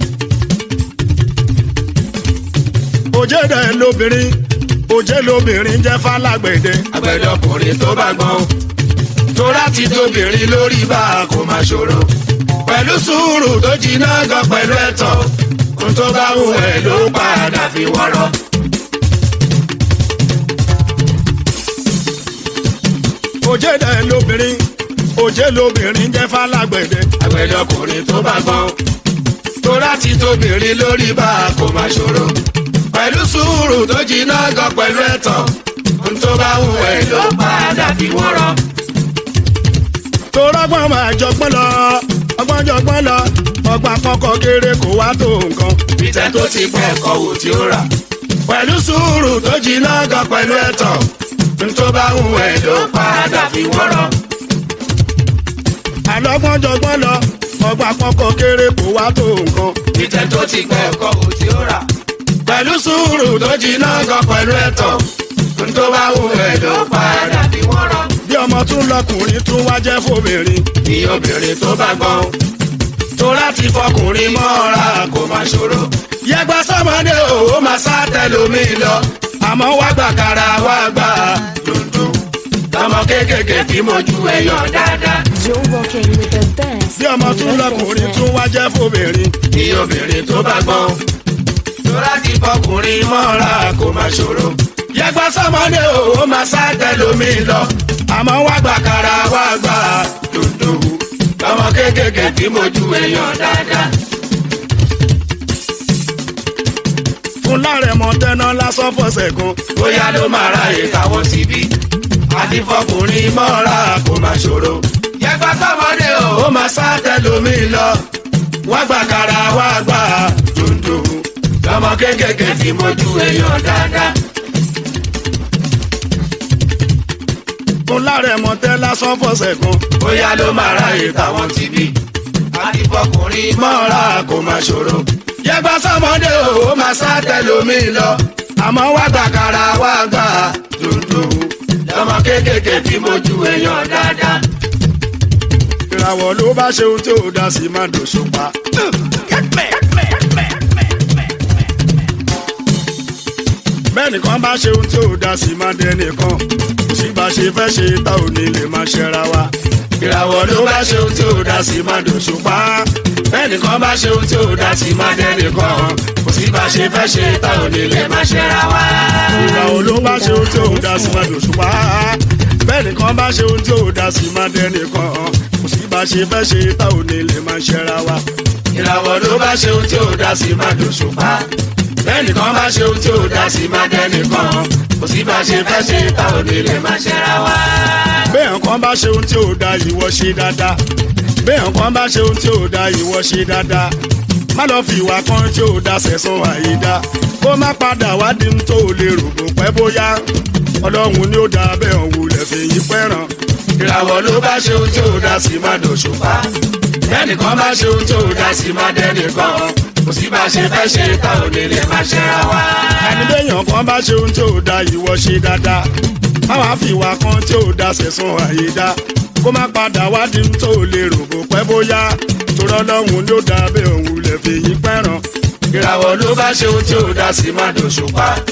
òjèdè lóbìnrin òjè lóbìnrin jẹ́ fálágbèdè agbẹ̀dọ̀kùnrin tó bá gbọ́n tó láti tóbìnrin lórí bá a kò máa ṣòro pẹ̀lú sùúrù tó jiná gan pẹ̀lú ẹ̀tọ́ ohun tó bá wù ẹ́ ló padà fi wọ́rọ́. òjèdè lóbìnrin òjè lóbìnrin jẹ́ fálágbèdè agbẹ̀dọ̀kùnrin tó bá gbọ́n tó láti tóbìnrin lórí bá a kò máa ṣòro pẹ̀lú sùúrù tó jiná gan pẹ̀lú ẹ̀tọ́ ohun tó bá wù ẹ́ ló padà fi wọ́rọ́. torọ́gbọ́n máa jọgbọ́n lọ ọgbọ́n jọgbọ́n lọ ọgbà kọ́kọ́ kéré kó wá tó nǹkan Peter tó ti pẹ́ ẹ̀kọ́ wò tí ó rà. Pẹ̀lú sùúrù tó jiná gan pẹ̀lú ẹ̀tọ́. Ntó bá wù ẹ́ ló padà fi wọ́rọ̀. àlọ́gbọ́n jọgbọ́n lọ ọgbà kọ́kọ́ kéré kó wá tó nǹkan Peter tó ti pẹ́ ẹ̀kọ́ wò tí ó rà. Pẹ̀lú sùúrù tó jiná gan pẹ̀lú ẹ̀tọ́. Ntó bá wù ẹ́ ló padà fi wọ́rọ̀. bí ọmọ tún lọkùnrin tún wá jẹ́ fóbìnrin Ní obìnrin tó bá gbọ́n. Tó láti fọkùnrin mọ́ra kò máa ṣòro. Yẹgbẹ́ sọ́mọdé òwò máa sá tẹlomi lọ. àmọ́ wá gbà Kára wá gbà dundun. Tọmọ kéékèèké tí mojú ẹ̀yàn dáadáa. You're rocking with the best. bí ọmọ in tún the lọkùnrin business. tún wá jẹ́ fóbìnrin ní obìnrin tó bá gbọ́n. Tora ti fọkùnrin mọ́ra kò máa ṣòro. Yẹgbẹ́ sọ́mọdé òwò máa sá tẹlomi lọ. àmọ́ wá gbà Bàkàrà wá gbà dundun. Tọmọ kéékèèké tí mojú èèyàn dáadáa. fún lárẹ̀mọ tẹ́ná lásán fọ̀sẹ̀ kan Bóyá ló máa ráyè káwọ́ síbí. Àti fọkùnrin mọ́ra kò máa ṣòro. Yẹgbẹ́ sọ́mọdé òwò máa sá tẹlomi lọ. Wá gbàkàrà wá gbà dundun. Tọmọ kéékèèké tí mojú èèyàn dáadáa. fún lárẹ̀mọ tẹ́ lásán fọ̀sẹ̀ kan bóyá ló máa ráyè táwọn ti bí. àti fọkùnrin mọ́ra kò máa ṣòro. yẹgbẹ́ sọ́mọdé òwò máa sá tẹlomi lọ. àmọ́ wá wá gbàkàrà wá gbà dundun. lọ́mọ kéékèèké tí mojú èèyàn dáadáa. ìràwọ̀ ló bá ṣe ohun tí ò dá sí má dòṣùpá. bẹ́ẹ̀ nìkan bá ṣe ohun tí ò dá sí má dẹ́nìkan kò sí bá ṣe fẹ́ ṣe tá ò ní lè má ṣẹra wa. ìràwọ̀ ló bá ṣe ohun tí ò dá sí má dòṣùpá. bẹ́ẹ̀nìkan bá ṣe ohun tí ò dá sí má dẹ́nìkan. kò sí bá ṣe fẹ́ ṣe táwọn onílé má ṣẹ́ra wá. ìràwọ̀ ló bá ṣe ohun tí ò dá sí má dòṣùpá. bẹ́ẹ̀ nìkan bá ṣe ohun tí ò dá sí má dẹ́nìkan kò sí bá ṣe fẹ́ ṣe tá ò ní lè má ṣẹra wa. ìràwọ̀ ló bá ṣe ohun tí ò dá sí má dòṣùpá. bẹ́ẹ̀nìkan bá ṣe ohun tí ò dá sí má dẹ́nìkan. kò sí bá ṣe fẹ́ ṣe táwọn onílé má ṣẹ́ra wá. bẹ́ẹ̀ nǹkan bá ṣe ohun tí ò dá ìwọ ṣe dáadáa bẹ́ẹ̀ nǹkan bá ṣe ohun tí ò dá ìwọ ṣe dáadáa má lọ fi ìwà kan tí ò dá sẹ̀sán àyídá kó má padà wá di ohun tó lè rò bó pẹ́ bóyá ọlọ́run ni ó dá bẹ́ẹ̀ òun wulẹ̀ fi yín fẹ́ràn ìràwọ̀ ló bá ṣe ohun tí ò dá sí má dòṣùpá. bẹ́ẹ̀nìkan bá ṣe ohun tí ò dá sí má dẹ́nìkan. kò sí bá ṣe fẹ́ ṣe táwọn onílé má ṣẹ́ra wá. ẹni bẹ́yàn kan bá ṣe ohun tí ò dá ìwọ ṣe dáadáa má wàá fi ìwà kan tí ò dá sẹ̀sán àyídá kó má padà wá di ohun tó lè rò bó pẹ́ bóyá torí ọlọ́run ni ó dá bẹ́ẹ̀ òun wulẹ̀ fi yín fẹ́ràn ìràwọ̀ ló bá ṣe ohun tí ò dá sí má dòṣùpá.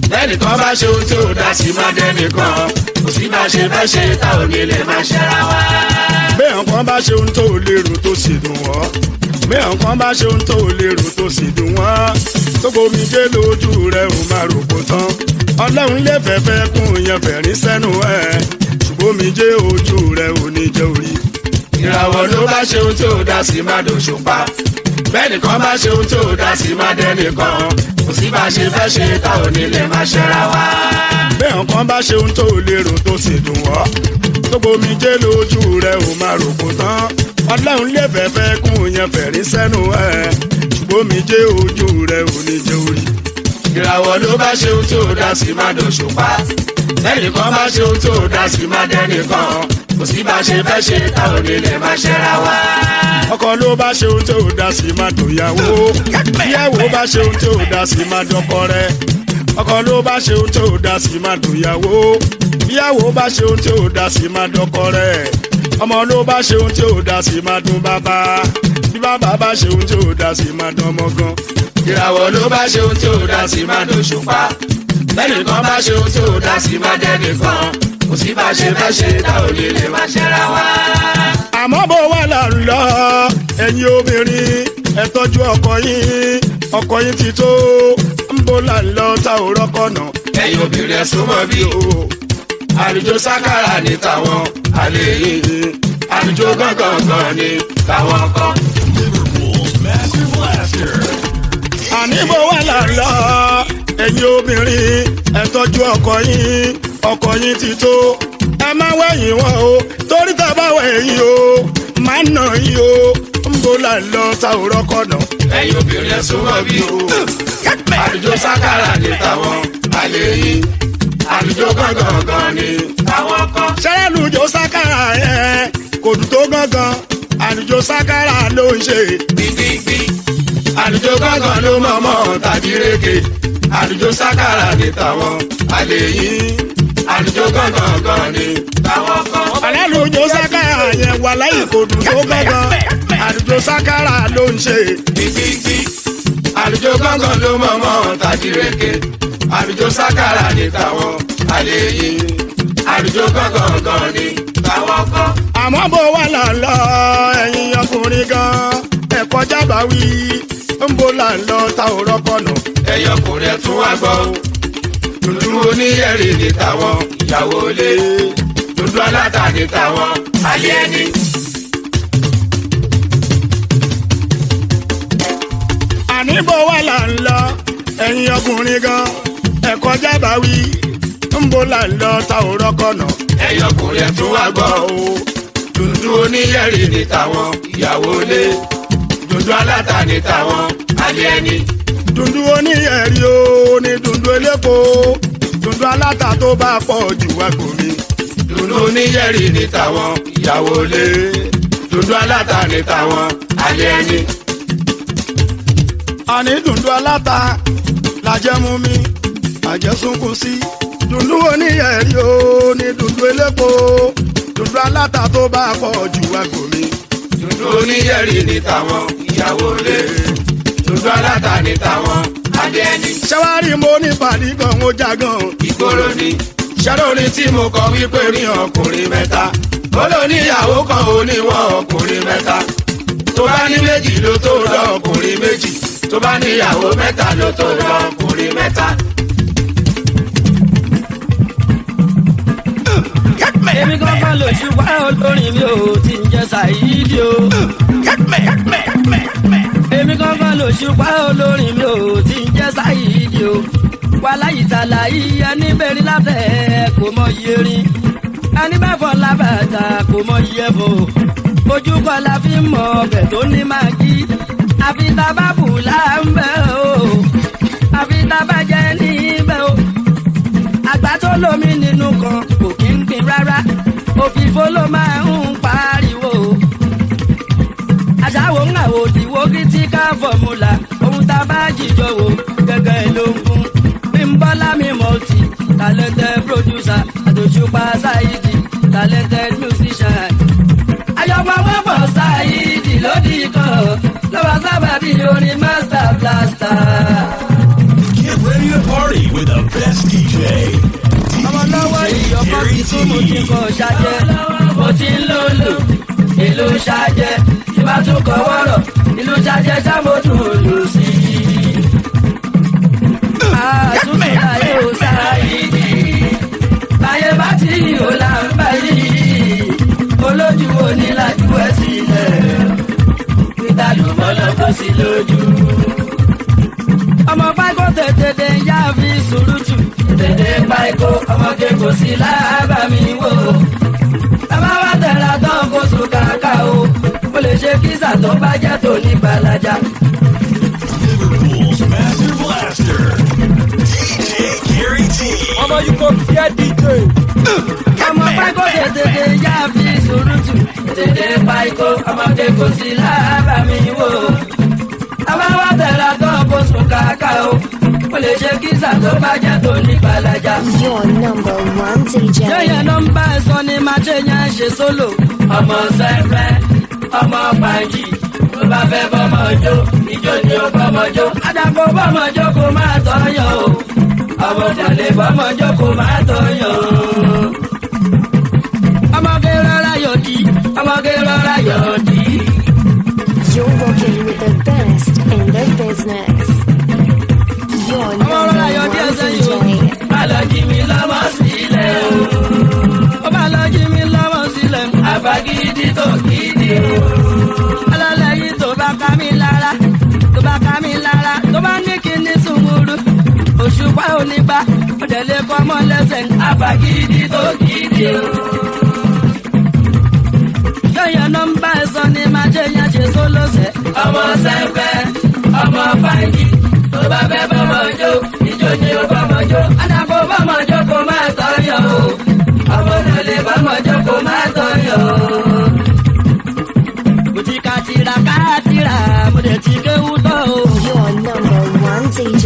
lẹ́nìkan bá ṣe ohun tí ò dá sí má dẹ́nìkan kò sí bá ṣe fẹ́ ṣe tá ò ní lè má ṣẹ́ra wá. béèyàn kan bá ṣe ohun tó lérò tó sì dùn wọ́n béèyàn kan bá ṣe ohun tó lérò tó sì dùn wọ́n tó gbomi jẹ́ lójú rẹ̀ ò máa rò kó tán ọlọ́run lè fẹ́fẹ́ kún yẹn fẹ̀rín sẹ́nu ẹ̀ ṣùgbọ́n mi jẹ́ ojú rẹ̀ ò ní jẹ́ orí. ìràwọ̀ ló bá ṣe ohun tí ò dá sí má dòṣùpá bẹ́ẹ̀nìkan bá ṣe ohun tí ò dá sí má dẹ́nìkan kò sí bá ṣe fẹ́ ṣe tá ò ní lè má ṣẹ́ra wá. béèyàn kan bá ṣe ohun tó lérò tó sì dùn wọ́n tó gbomi jẹ́ lójú rẹ̀ ò máa rò kó tán ọlọ́run lè fẹ́fẹ́ kún yẹn fẹ̀rín sẹ́nu ẹ̀ ṣùgbọ́n mi jẹ́ ojú rẹ̀ ò ní jẹ́ orí. ìràwọ̀ ló bá ṣe ohun tí ò dá sí má dòṣùpá lẹ́nìkan bá ṣe ohun tí ò dá sí má dẹ́nìkan kò sí bá ṣe fẹ́ ṣe tá ò ní lè má ṣẹ́ra wá. ọkọ ló bá ṣe ohun tí ò dá sí máa dòyàwó ìyàwó bá ṣe ohun tí ò dá sí máa dọkọ rẹ ọkọ ló bá ṣe ohun tí ò dá sí máa dòyàwó ìyàwó bá ṣe ohun tí ò dá sí máa dọkọ rẹ ọmọ ló bá ṣe ohun tí ò dá sí máa dún bàbá bí bàbá bá ṣe ohun tí ò dá sí máa dán ọmọ gan. ìràwọ̀ ló bá ṣe ohun tí ò dá sí má dòṣùpá lẹ́nìkan bá ṣe ohun tí ò dá sí má dẹ́nìkan kò sí bá ṣe fẹ́ ṣe tá ò ní lè má ṣẹ́ra wá. àmọ́ bó wà là ń lọ ẹ̀yin obìnrin ẹ tọ́jú ọkọ yín ọkọ yín ti tó ń bó là ń lọ tá ò rọ́kọ̀ náà. ẹ̀yin obìnrin ẹ̀ súnmọ́ bí o àlùjọ sákàrà ní tàwọn àlè yìí àlùjọ gángan ní tàwọn kan. Liverpool's Massive Blaster. àníbò wà lálá ẹ̀yin obìnrin ẹ tọ́jú ọkọ yín ọkọ yín ti tó ẹ má wẹ̀yìn wọn o torí tá a bá wẹ̀yìn o má nà yín o ń bó là ń lọ tá ò rọ́kọ̀ náà. ẹ̀yin obìnrin ẹ̀ súnmọ́ bí o àlùjọ sákàrà ní tàwọn àlè yìí àlùjọ gángan ní tàwọn kan. sẹ́lẹ̀lùjọ sákàrà yẹn kò dùn tó gángan àlùjọ sákàrà ló ń ṣe. gbígbígbí àlùjọ gángan ló mọ̀mọ́ tàbí rége àlùjọ sákàrà ní tàwọn àlè yìí àlùjọ gángan ní tàwọn kan. àlẹ́lùjọ sákàrà yẹn wà láyé kò dùn tó gángan àlùjọ sákàrà ló ń ṣe. gbígbígbí àlùjọ gángan ló mọ̀mọ́ tàbí rége àlùjọ sákàrà ní tàwọn àlè yìí àlùjọ gángan ní tàwọn kan. àmọ́ bó wà là ń lọ ẹ̀yin ọkùnrin gan ẹ̀kọ́ jábà wí ń bó là ń lọ ta ò rọ́kọ̀ nà. ẹyọkùnrin ẹ̀ tún wá gbọ́ o dúdú oníyẹ̀rì ní tàwọn ìyàwó ilé dúdú aláta ní tàwọn alẹ́ ẹni. àní bó wà là ń lọ ẹ̀yin ọkùnrin gan ẹ̀kọ́ jábà wí ń bó là ń lọ ta ò rọ́kọ̀ nà. ẹyọkùnrin ẹ̀ tún wá gbọ́ o dúdú oníyẹ̀rì ní tàwọn ìyàwó ilé dúdú aláta ní tàwọn alẹ́ ẹni. dundun oníyẹ̀rí o ní dundun elépo dundun aláta tó bá pọ̀ jù wá gòmí. dúdú oníyẹ̀rì ní tàwọn ìyàwó ilé dúdú aláta ní tàwọn alẹ́ ẹni. àní dundun aláta làjẹ́ mú mi àjẹsùnkùn sí. dundun oníyẹ̀rí o ní dundun elépo dundun aláta tó bá pọ̀ jù wá gòmí. dúdú oníyẹ̀rì ní tàwọn ìyàwó ilé dúdú aláta ní tàwọn alẹ́ ẹni. ṣẹ́wárí mo ní pàdé gan ó já gan. ìgboro ni ṣẹ́lórí tí mo kọ wípé ní ọkùnrin mẹ́ta ó lò níyàwó kan ó níwọ̀n ọkùnrin mẹ́ta tó bá ní méjì ló tó lọ ọkùnrin méjì tó bá níyàwó mẹ́ta ló tó lọ ọkùnrin mẹ́ta. èmi kankan lò ṣùgbọ́n olórin mi ò ti ń jẹ́ ṣàyídì o. èmi kankan lò ṣùgbọ́n olórin mi ò ti ń jẹ́ ṣàyídì o. wàhálà ìtàlá yìí ẹni bẹ̀rẹ̀ látẹ̀ kò mọ iye rin. ẹni bẹ́ẹ̀ fọ́ lábàtà kò mọ iye fò. ojú kan la fi mọ ọbẹ̀ tó ní màgí. àfi tábàbù là ń bẹ̀ o. àfi tábàjẹ́ níbẹ̀ o àgbà tó lómi nínú kan kò kí ń gbin rárá òfìfo ló máa ń pariwo. àṣàwò ń àwò òdìwó critical formula ohun tá a bá jìjọ wò gẹ́gẹ́ ló ń fún. bímbọ́lá mi multi talented producer àtòṣùpá ṣáìdì talented musician. ayọ̀pọ̀ wọn bọ̀ ṣáìdì lódì kan lọ́wọ́ sábàbí orin master blaster. Get ready to party with the best sí lójú. ọmọ pákó tètè dé yá fi sùúrùtù. tètè pákó ọmọge kò sí lábà mi wò. bàbá wa tẹ̀ra tán kó sùn kàkà o. mo lè ṣe kísà tó bá jẹ́ tó ní gbalaja. Liverpool's Master Blaster, DJ Gary T. ọmọ yìí kò fẹ́ dj. ọmọ pákó tètè dé yá fi sùúrùtù. tètè pákó ọmọge kò sí lábà mi wò. bàbá wa tẹ̀ra tán kó sùn kàkà o. mo lè ṣe kísà tó bá jẹ́ tó ní gbalaja. Your number one DJ. yẹ́yẹ́ ló ń bá ẹ sọ ni máa ṣe yẹn ṣe sólò. ọmọ sẹ́fẹ́ ọmọ pàǹjì tó bá fẹ́ bọ́mọ jó ìjó ni ó bọ́mọ jó. àdàpọ̀ bọ́mọ jó kó máa tọ́yọ̀ o. ọmọ tẹ̀lé bọ́mọ jó kó máa tọ́yọ̀ o. ọmọge rọra yọ̀dí ọmọge rọra yọ̀dí. You're working with the best in the business. Your ọmọ rọra number yọ̀dí one ẹsẹ̀ yìí o. DJ. má lọ jí mi lọ́mọ sílẹ̀ o. ó má lọ jí mi lọ́mọ sílẹ̀. àbágídí tó gidi o. alálẹ̀ yìí tó bá ká mi lára tó bá ká mi lára tó bá ní kí ní sùnmùrù. òṣùpá onígbà ó dẹ̀ lè kọ́ mọ́ lẹ́sẹ̀. àbágídí tó gidi o. yọ̀yọ̀ nọ́mbà ẹ̀sán ni máa ṣe yẹn ṣe sólóṣẹ̀. ọmọ sẹ́fẹ̀ ọmọ fàájì tó bá fẹ́ bọ́mọ jó ìjó ni ó bọ́mọ jó. àdàpọ̀ bọ́mọ jó kó máa tọ́yọ̀ o. ọmọ náà lè bọ́mọ jó kó máa tọ́yọ̀ o. mo ti ka tira ká tira mo dẹ̀ ti kéwú tọ́ o. Your number one DJ.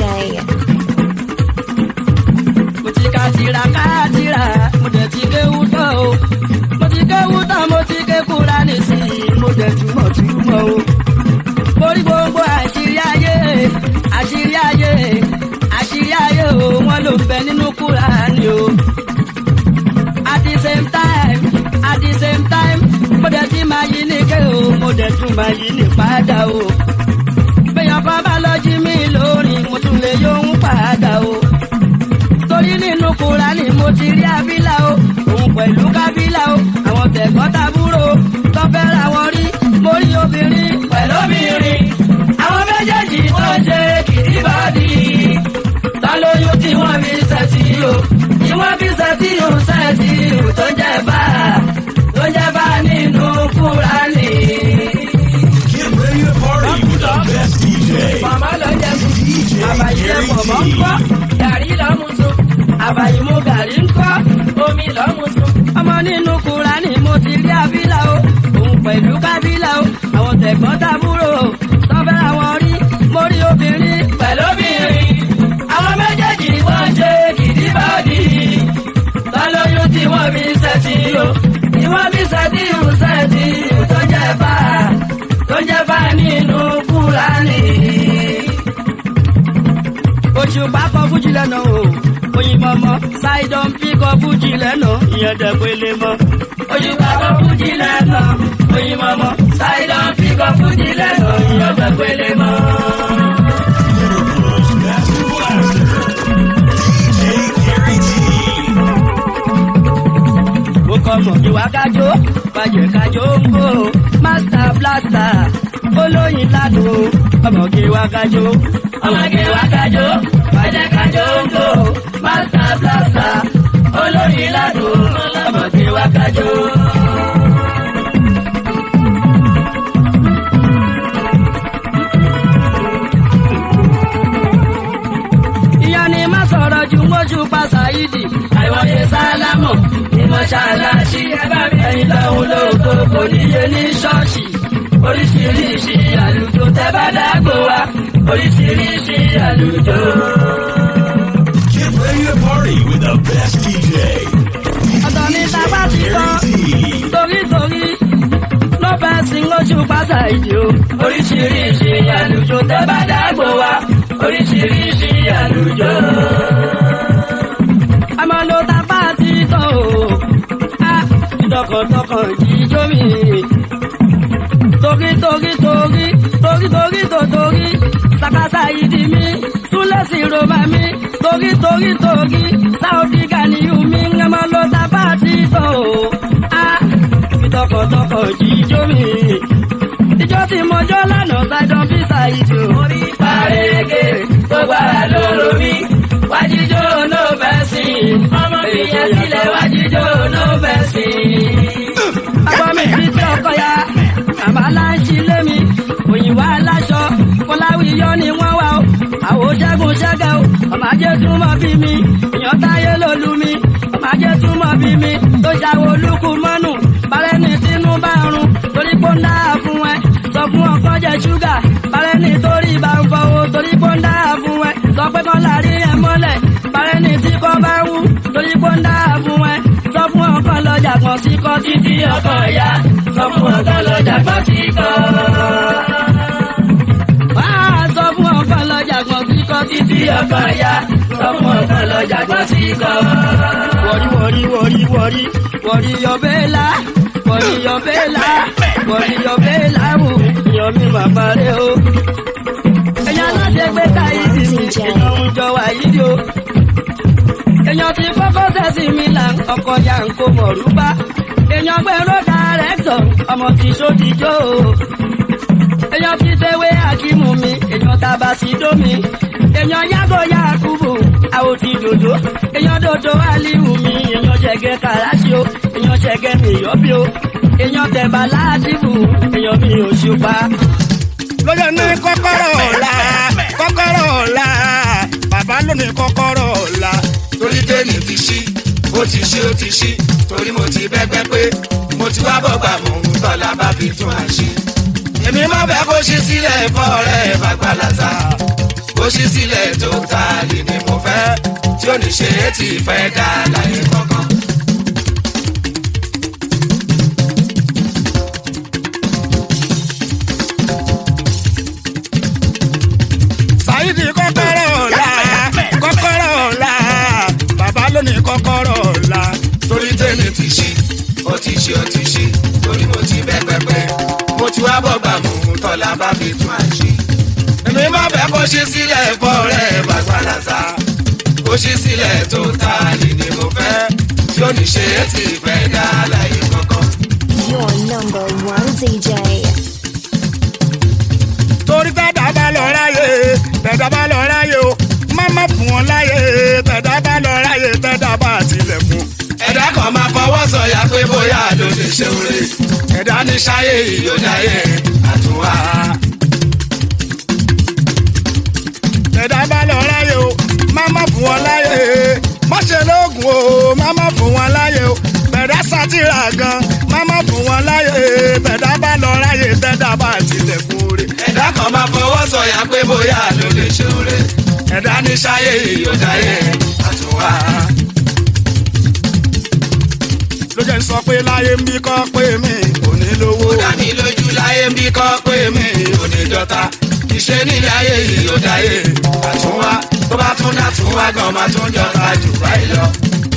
mo ti ka tira ká tira mo dẹ̀ ti kéwú tọ́ o. mo ti kéwú tọ́ mo ti ké kúra nísìnyí mo dẹ̀ túmọ̀ túmọ̀ o. borí gbogbo àṣírí ayé àṣírí ayé àṣírí ayé o wọn ló ń bẹ nínú kúra ni o. at the same time at the same time mo dẹ̀ ti máa yí ní ké o mo dẹ̀ tún máa yí ní padà o. bẹ́yàn kan bá lọ jí mi lórí mo tún lè yóhun padà o torí nínú kura ni mo ti rí abílà o òun pẹ̀lú kábílà o àwọn tẹ̀gbọ́n tàbúrò tó fẹ́ ra wọn rí mo rí obìnrin pẹ̀lú obìnrin àwọn méjèèjì tó ń ṣe kìdíbàdì ta lóyún tí wọ́n fi ṣẹ̀tì o tí wọ́n fi ṣẹ̀tì o ṣẹ̀tì o tó jẹ́ bá tó jẹ́ bá nínú kúra ni. Get ready to party with the best DJ. màmá lọ jẹ sùn DJ àbàyè Gary pọ̀mọ́ ń kọ́ T. gàrí lọ́mú sùn àbàyè mu gàrí ń kọ́ omi lọ́mú sùn. ọmọ nínú kura ni mo ti rí abílà o òun pẹ̀lú kábílà o àwọn tẹ̀gbọ́n tàbúrò tọ́fẹ́ àwọn rí mo rí obìnrin pẹ̀lú obìnrin àwọn méjèèjì wọ́n ṣe kìdíbọ́dì tọ́lóyún tí wọ́n fi ṣẹ́tì o tí wọ́n fi ṣẹ́tì o ṣẹ́tì o tó jẹ́ bá tó jẹ́ bá nínú kúra ni òṣùpá kọ fújì lẹ́nu o òyìnbó mọ ṣáìdọ̀n bí kọ fújì lẹ́nu ìyẹn dẹ̀gbẹ́lẹ́ mọ. òṣùpá kọ fújì lẹ́nu òyìnbó mọ ṣáìdọ̀n bí kọ fújì lẹ́nu ìyẹn dẹ̀gbẹ́lẹ́ mọ. Liverpool's Master Blaster, DJ Gary T. mo kọ mọ̀ ìwà kájó bàjẹ́ kájó ń bò master blaster olóyin ládùn ọmọge wa kájó ọmọge wa kájó bàjẹ́ kájó ń bò master blaster olóyin ládùn ọmọge wa kájó. ìyá ni má sọ̀rọ̀ ju mójú pa ṣáídì àìwọ̀ye sálámù ní mọ́ṣáláṣí ẹ̀yìn lọ́hùn lóko kò níye ní ṣọ́ọ̀ṣì oríṣiríṣi àlùjọ tẹ́ bá dágbò wa oríṣiríṣi àlùjọ. Get ready to party with the best DJ. ọ̀tọ̀ ní sábà ti tán Gary T. torítorí ló fẹ́ sin lójú pásá ìdí o. oríṣiríṣi àlùjọ tẹ́ bá dágbò wa oríṣiríṣi àlùjọ. àmọ́ ló ta bá ti tán o. a tọkàntọkàn jíjó mi. torí torí torí torí torí tó torí sàkásà ìdí mi súnlẹ̀ sí roma mi torí torí torí sáódì gàníyù mi ń mọ ló ta bá ti tán o. a fi tọkàntọkàn jíjó mi. ìjọ tí mo jó lánàá ṣàìdán bí ṣàìdì o. orí parege tó gbára lóró mi wájíjó ló fẹ́ sí i ọmọ mi yẹn sílẹ̀ wájíjó ló fẹ́ sí i. bàbá mi fi tí ọkọ ya bàbá láǹṣí lé mi òyìnbó aláṣọ kọláwíyọ ni wọ́n wá o àwọn ṣẹ́gun ṣẹ́gẹ́ o ọmọ ajé túmọ̀ bí mi èèyàn táyé lólu mi ọmọ ajé túmọ̀ bí mi tó ṣàwọ̀ olúkú mọ́nù balẹ̀ ní tínú bá rún torí pé ó ń dáa fún ẹ sọ fún ọkọ jẹ ṣúgà balẹ̀ ní torí bá ń fọwọ́ torí pé ó ń dáa fún ẹ sọ pé kọ́ láàrí ẹ mọ́lẹ̀ balẹ̀ ní tí kò bá wú torí pé ó ń dáa fún ẹ sọ fún ọkọ lọ́jà kan sí kọ́ títí ọkọ ìyá sọ fún ọkọ lọ́jà kan sí kọ́ wá sọ fún ọkọ lọ́jà kan sí kọ́ títí ọkọ ìyá sọ fún ọkọ lọ́jà kan sí kọ́. wọ̀rí wọ̀rí wọ̀rí wọ̀rí wọ̀rí yọ̀bẹ́lá wọ̀rí yọ̀bẹ́lá wọ̀rí yọ̀bẹ́lá wò yan mi mà parẹ́ o. èèyàn láti gbé táyìsì mi èèyàn ń jọ wá yìí o. èèyàn ti kọ́kọ́ sẹ́sì mi là ń ọkọ̀ ya ń kó mọ̀rúbá. èèyàn gbẹ̀rọ dàrẹ́tọ̀ ọmọ tí sódìjọ́ o èèyàn fi tewé àkímù mi èèyàn tàbá sí dómi èèyàn yàgò yakubu àwòtí dòdò èèyàn dòdò aliwu mi èèyàn ṣẹgẹ kàràṣì o èèyàn ṣẹgẹ mi yọbí o èèyàn tẹ̀bà láàtìbù èèyàn mi ò ṣùpá. lọ́jọ́ ní kọ́kọ́rọ́ ọ̀la kọ́kọ́rọ́ ọ̀la bàbá ló ní kọ́kọ́rọ́ ọ̀la. torí tèmi ti ṣí ó ti ṣí ó ti ṣí torí mo ti bẹ́gbẹ́ pé mo ti wá bọ̀gbà mò ń tọ́lá bá fi tún àṣì. èmi má fẹ́ kó ṣí sílẹ̀ fọ́ọ̀rẹ́ bàgbàlàsà kó ṣí sílẹ̀ tó ta lè ní mo fẹ́ tí ó ní ṣe é ti fẹ́ dá láyé kankan. Saidi kọ́kọ́rọ́ ọ̀la kọ́kọ́rọ́ ọ̀la bàbá ló ní kọ́kọ́rọ́ ọ̀la. torí tèmi ti ṣí ó ti ṣí ó ti ṣí torí mo ti bẹ́gbẹ́ pé mo ti wá bọ̀gbà mò ń tọ́lá bá fi tún àṣì. èmi má fẹ́ kó ṣí sílẹ̀ fọ́ọ̀rẹ́ bàgbàlàsà kó ṣí sílẹ̀ tó ta lè ní mo fẹ́ tí ó ní ṣe é ti fẹ́ dá láyé kankan. Your number one DJ. torí tẹ́dá bá lọ ráyè tẹ́dá bá lọ ráyè o má má fún wọn láyè tẹ́dá bá lọ ráyè tẹ́dá bá tilẹ̀kùn. ẹ̀dá kan máa fọwọ́ sọ̀yà pé bóyá ló lè ṣe oore ẹ̀dá ní ṣáyé ìyódáyé àtúwá. tẹ́dá bá lọ ráyè o má má fún wọn láyè má ṣe lóògùn o má má fún wọn láyè o tẹ́dá sátìrà gan má má fún wọn láyè tẹ́dá bá lọ ráyè tẹ́dá bá tilẹ̀kùn oore. ẹ̀dá kan máa fọwọ́ sọ̀yà pé bóyá ló lè ṣe oore ẹ̀dá ní ṣáyé ìyódáyé àtúwá. ló jẹ́ ń sọ pé láyé ń bí kọ́ pé mi ò ní lówó. ó dá mi lójú láyé ń bí kọ́ pé mi ò ní dọ́ta ìṣe nílé ayé ìyódáyé àtúwá tó bá tún dá tún wá gan máa tún jọta jù báyìí lọ.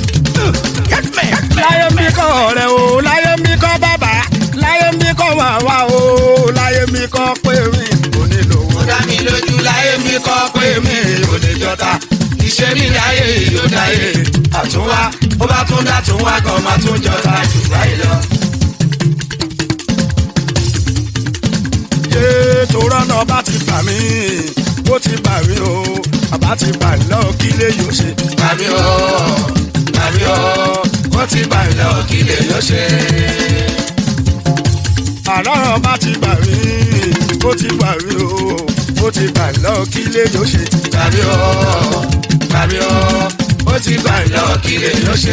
láyé ń bí kọ́ ọ̀rẹ́ o láyé ń bí kọ́ bàbá láyé ń bí kọ́ màmá o láyé ń bí kọ́ pé mi ò ní lówó. ó dá mi lójú láyé ń bí kọ́ pé mi ò ní jọta ìṣe nílé ayé ìyódáyé àtúwá ó bá tún dá tún wá gan máa tún jọta jù báyìí lọ. yé torọ́ náà bá ti bà mí ó ti bà mí o bàbá ti bà mí lọ́wọ́ kí lè yóò ṣe. Màmí o, màmí o, ó ti bà mí lọ kí lè yọ ṣe. àlọ́rọ̀ bá ti bà mí ó ti bà mí o ó ti bà mí lọ́wọ́ kí lè yóò ṣe. Màmí o, màmí o, ó ti bà mí lọ kí lè yọ ṣe.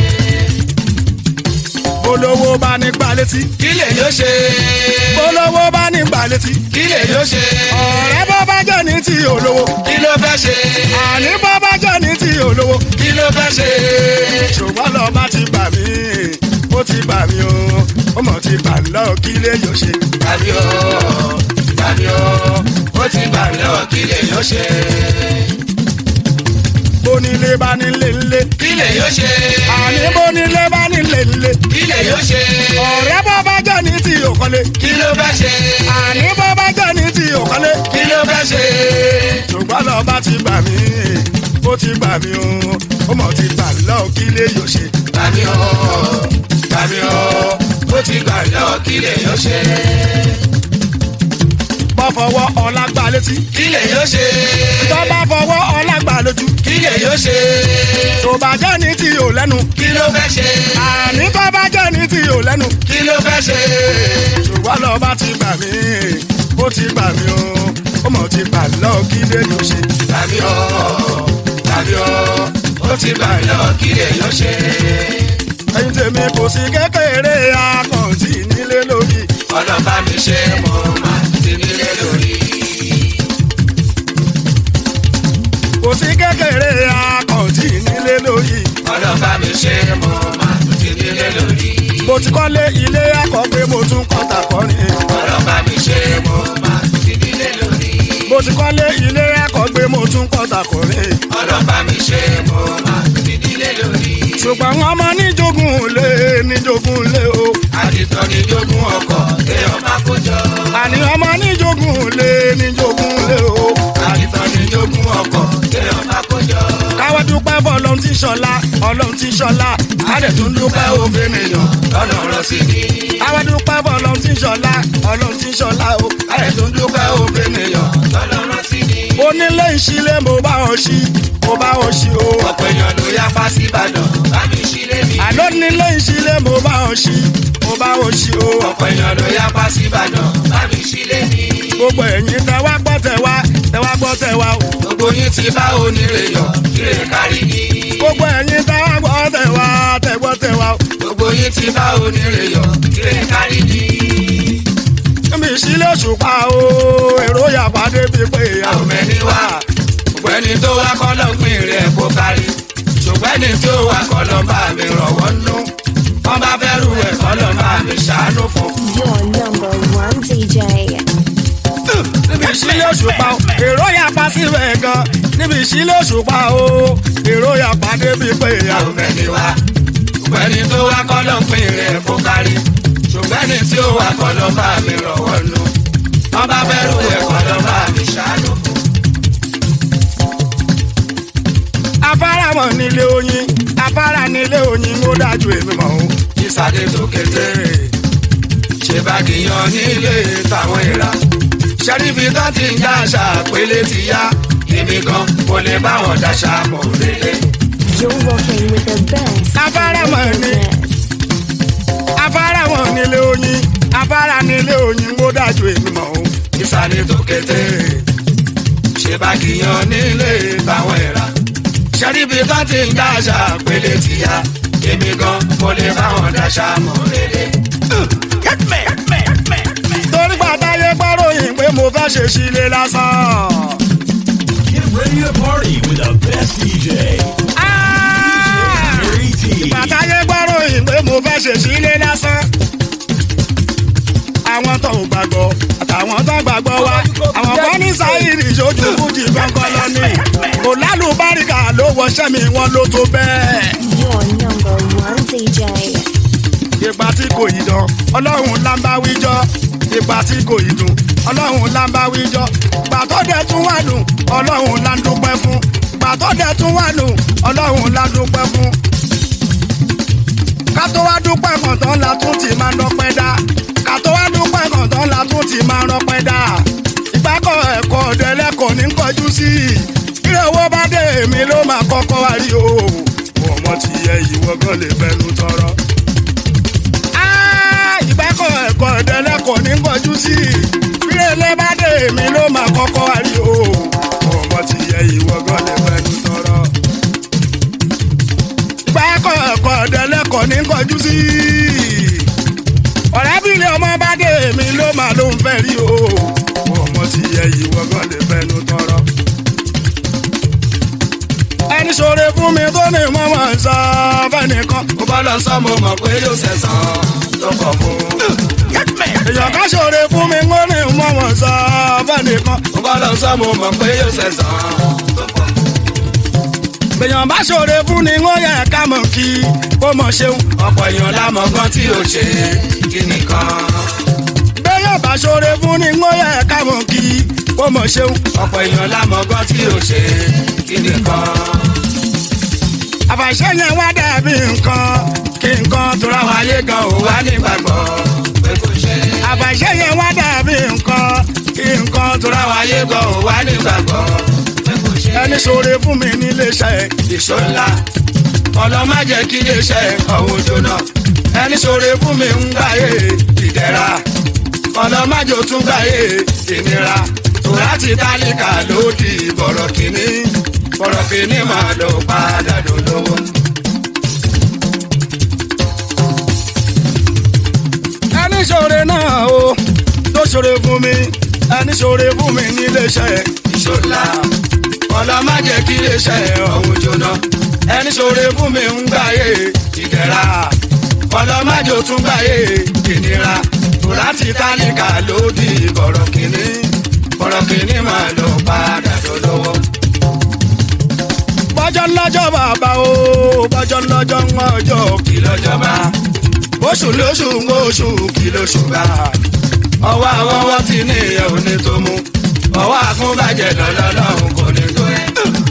olówó bá ní gbà létí Kí lè yọ ṣe. olówó bá ní gbà létí Kí lè yọ ṣe. ọ̀rẹ́ bọ́ bá jẹ́ ní ti olówó Kí ló fẹ́ ṣe. àní bọ́ bá jẹ́ ní ti olówó Kí ló fẹ́ ṣe. ṣùgbọ́n lọ bá ti bà mí ó ti bà mí o ó mọ̀ ti bà mí lọ́wọ́ kí lè yóò ṣe. Màmí o, màmí o, ó ti bà mí lọ kí lè yọ ṣe. bónílé bá nílé ńlé Kí lè yọ ṣe. àní bónílé bá nílé ńlé Kí lè yọ ṣe. ọ̀rẹ́ bọ́ bá jẹ́ ní ti òkọ́lé Kí ló fẹ́ ṣe. àní bọ́ bá jẹ́ ní ti òkọ́lé Kí ló fẹ́ ṣe. ṣùgbọ́n lọ bá ti bà mí ó ti bà mí o ó mọ̀ ti bà mí lọ́wọ́ kí lè yóò ṣe. Màmí o, màmí o, ó ti bà mí lọ kí lè yọ ṣe. bá fọwọ́ ọlá gbà létí kí lè yóò ṣe tó bá fọwọ́ ọlá gbà lójú kí lè yóò ṣe tó bá jẹ́ ní tí ò lẹ́nu kí ló fẹ́ ṣe àní tó bá jẹ́ ní tí ò lẹ́nu kí ló fẹ́ ṣe ṣùgbọ́n lọ bá ti gbà mí ó ti gbà mí o ó mọ̀ ti gbà lọ kí lè yóò ṣe. tàbí ọ tàbí ọ ó ti gbà lọ kí lè yóò ṣe ẹyin tèmi kò sí kékeré akọ̀ǹtì nílé lórí. ọlọ́ba mi ṣe mo máa ti nílé lórí kò sí kékeré akọ̀ǹtì nílé lórí. ọlọ́ba mi ṣe mo máa ti nílé lórí mo ti kọ́lé ilé akọ̀gbé mo tún kọ́ta kọrin. ọlọ́ba mi ṣe mo máa ti nílé lórí mo ti kọ́lé ilé akọ̀gbé mo tún kọ́ta kọrin. ọlọ́ba mi ṣe mo máa ti nílé lórí ṣùgbọ́n wọn ọmọ níjogún lé níjogún lé o. àdìtọ́ ni jogún ọkọ̀ kéèyàn má kó jọ àní ọmọ níjogún lé níjogún lé o. àdìtọ́ ni jogún ọkọ̀ kéèyàn má kó jọ káwá dúpẹ́ bọ́ ọlọ́run tí ṣọlá ọlọ́run tí ṣọlá àdẹ̀ tún dúpẹ́ òfin nìyàn. lọ́nà ọ̀rọ̀ sí ni káwá dúpẹ́ bọ́ ọlọ́run tí ṣọlá ọlọ́run tí ṣọlá o àdẹ̀ tún dúpẹ́ òfin nìyàn. lọ́nà ọ̀rọ̀ sí ni onílé ìṣílẹ̀ mo bá ọ ṣí mo bá ọ ṣí o. ọ̀pọ̀ èèyàn ló yapa sí ìbàdàn bá mi sílé mi àlọ́ nílé ìṣílẹ̀ mo bá ọ ṣí mo bá ọ ṣí o. ọ̀pọ̀ èèyàn ló yapa sí ìbàdàn bá mi sílé mi gbogbo ẹ̀yin tẹ wá gbọ́ tẹ wá tẹ wá gbọ́ tẹ wá o. gbogbo yín ti bá onírè yọ ire kárí ni gbogbo ẹ̀yin tẹ wá gbọ́ tẹ wá tẹ gbọ́ tẹ wá o. gbogbo yín ti bá onírè yọ ire kárí ni níbi ìṣílẹ̀ òṣùpá o èrò yàgbá débi pé ìyá àwọn mẹ́ni wá gbogbo ẹni tó wá kọ́ ló ń pín rẹ̀ kó kárí ṣùgbọ́n ẹni tí ó wá kọ́ ló ń bá mi rọ̀wọ́ nú wọ́n bá fẹ́ rú ẹ̀ kọ́ ló ń bá mi ṣàánú fún Your number one DJ. níbi ìṣílẹ̀ òṣùpá o èrò yàgbá síbẹ̀ gan níbi ìṣílẹ̀ òṣùpá o èrò yàgbá débi pé ìyá àwọn mẹ́ni wá gbogbo ẹni tó wá kọ́ ló ń pín rẹ̀ kó kárí ṣùgbọ́n ẹni tí ó wá kọ́ ló ń bá mi rọ̀wọ́ nú wọ́n bá fẹ́ rú ẹ̀ kọ́ ló ń bá mi ṣàánú fún afárá mọ̀ nílé oyin afárá nílé oyin ó dájú èmi mọ̀ o. ìsàdé tó kété ṣe bá kìyàn nílé táwọn ìra ṣẹ́ríbi tó ti ń dáṣà pélé ti yá èmi gan kò lè bá wọn dáṣà mọ̀ rere. You're rocking with the best. Afárá in the mọ̀ ní. business. afárá mọ̀ nílé oyin afárá nílé oyin ó dájú èmi mọ̀ o. ìsàdé tó kété ṣe bá kìyàn nílé táwọn ìra ṣẹ́ríbi tó ti ń dáṣà pélé ti yá èmi gan kò lè bá wọn dáṣà mọ̀ rere. torí pàtàyé gbọ́ròyìn pé mo fẹ́ ṣe sílé lásán. Get ready to party with the best DJ. Ah! Gary T. pàtàyé gbọ́ròyìn pé mo fẹ́ ṣe sílé lásán. àwọn tó ń gbàgbọ́ àtàwọn tó ń gbàgbọ́ wa àwọn kan ní sáyìrì ìṣojú fújì gbọ̀ngàn lọ ní. kò lálùbáríkà ló wọṣẹ́ mi wọn ló tó bẹ́ẹ̀. Your number one DJ. ìgbà tí kò yí dán ọlọ́run là ń bá wíjọ́ ìgbà tí kò yí dùn ọlọ́run là ń bá wíjọ́ ìgbà tó dẹ̀ tún wà dùn ọlọ́run là ń dúpẹ́ fún ìgbà tó dẹ̀ tún wà dùn ọlọ́run là ń dúpẹ́ fún. ká tó wá dúpẹ́ kọ̀ọ̀tàn la tún ti máa ń dọ́pẹ́ dá ká tó wá dúpẹ́ kọ̀ọ̀tàn la tún ti máa ń dọ́pẹ́ dá ìgbàkọ̀ ẹ̀kọ́ ọ̀dẹ́lẹ́kọ̀ọ́ ní kọjú sí i ilé owó bá dé èmi ló máa kọ́kọ́ wá rí o ọmọ ti yẹ ìwọ́gán lè fẹnu tọrọ ìgbẹ́kọ̀ ẹ̀kọ́ ìdẹ́lẹ́kọ̀ọ́ ní kọjú sí i fírẹ́lẹ́ bá dé èmi ló máa kọ́kọ́ wá rí o ọmọ ti yẹ ìwọ gan lè fẹnu tọrọ. ìgbẹ́kọ̀ ẹ̀kọ́ ìdẹ́lẹ́kọ̀ọ́ ní kọjú sí i ọ̀rẹ́bìnrin ọmọ bá dé èmi ló máa ló ń fẹ́ rí o ọmọ ti yẹ ìwọ gan lè fẹnu tọrọ. ẹni ṣoore fún mi tó ní mọ́mọ́ sọ fẹ́nìkan mo bá lọ sọ mo mọ̀ pé yóò ṣẹ̀sán tó kọ̀ fún. èèyàn ká ṣoore fún mi wọ́n ní mọ́ wọn sọ fẹ́nìkan. mo bá lọ sọ mo mọ̀ pé yóò ṣẹ̀sán tó kọ̀ fún. èèyàn bá ṣoore fún ni wọ́n yẹ ká mọ̀ kí kó mọ̀ ṣeun. ọ̀pọ̀ èèyàn lámọ̀ gan tí ò ṣe kí nìkan. béèyàn bá ṣoore fún ni wọ́n yẹ ká mọ̀ kí kó mọ̀ ṣeun. ọ̀pọ̀ èèyàn lámọ̀ gan tí ò ṣe kí nìkan. àfàṣẹ yẹn wá dàbí nǹkan kí nǹkan tó ra àwọn wá. ayé gan ò wá nígbàgbọ́ pé kò ṣe. àfàṣẹ yẹn wá dàbí nǹkan kí nǹkan tó tóra wa yé gan ò wá nígbàgbọ́ pé kò ṣe ẹni ṣoore fún mi nílé iṣẹ́ ìṣó ńlá ọlọ́mọ jẹ́ kí iléeṣẹ́ ọ̀hún jóná ẹni ṣoore fún mi ń gbáyé ìdẹ̀ra ọlọ́mọ jò tún gbáyé ìnira tòrá ti tálíkà lódì bọ̀rọ̀ kìíní bọ̀rọ̀ kìíní máa lọ padà dolówó. ẹni ṣoore náà o tó ṣoore fún mi ẹni ṣoore fún mi nílé iṣẹ́ ìṣòlá ọlọ́mọ jẹ́ kí iléeṣẹ́ ọ̀hún jóná ẹni ṣoore fún mi ń gbáyé ìdẹ̀ra ọlọ́mọ jò tún gbáyé ìnira tòrá ti tálíkà lódì bọ̀rọ̀ kìíní bọ̀rọ̀ kìíní máa lọ padà dolówó. bọ́jọ́ lọ́jọ́ bàbá o bọ́jọ́ lọ́jọ́ ń ọjọ́ kí lọ́jọ́ba oṣù lóṣù ń oṣù kí lóṣù bá ọwọ́ àwọn wọ́n ti ní ìyẹn ò ní tó mú ọwọ́ àkúnbàjẹ́ lọ́lọ́lọ́hún kò ní tó ẹ̀.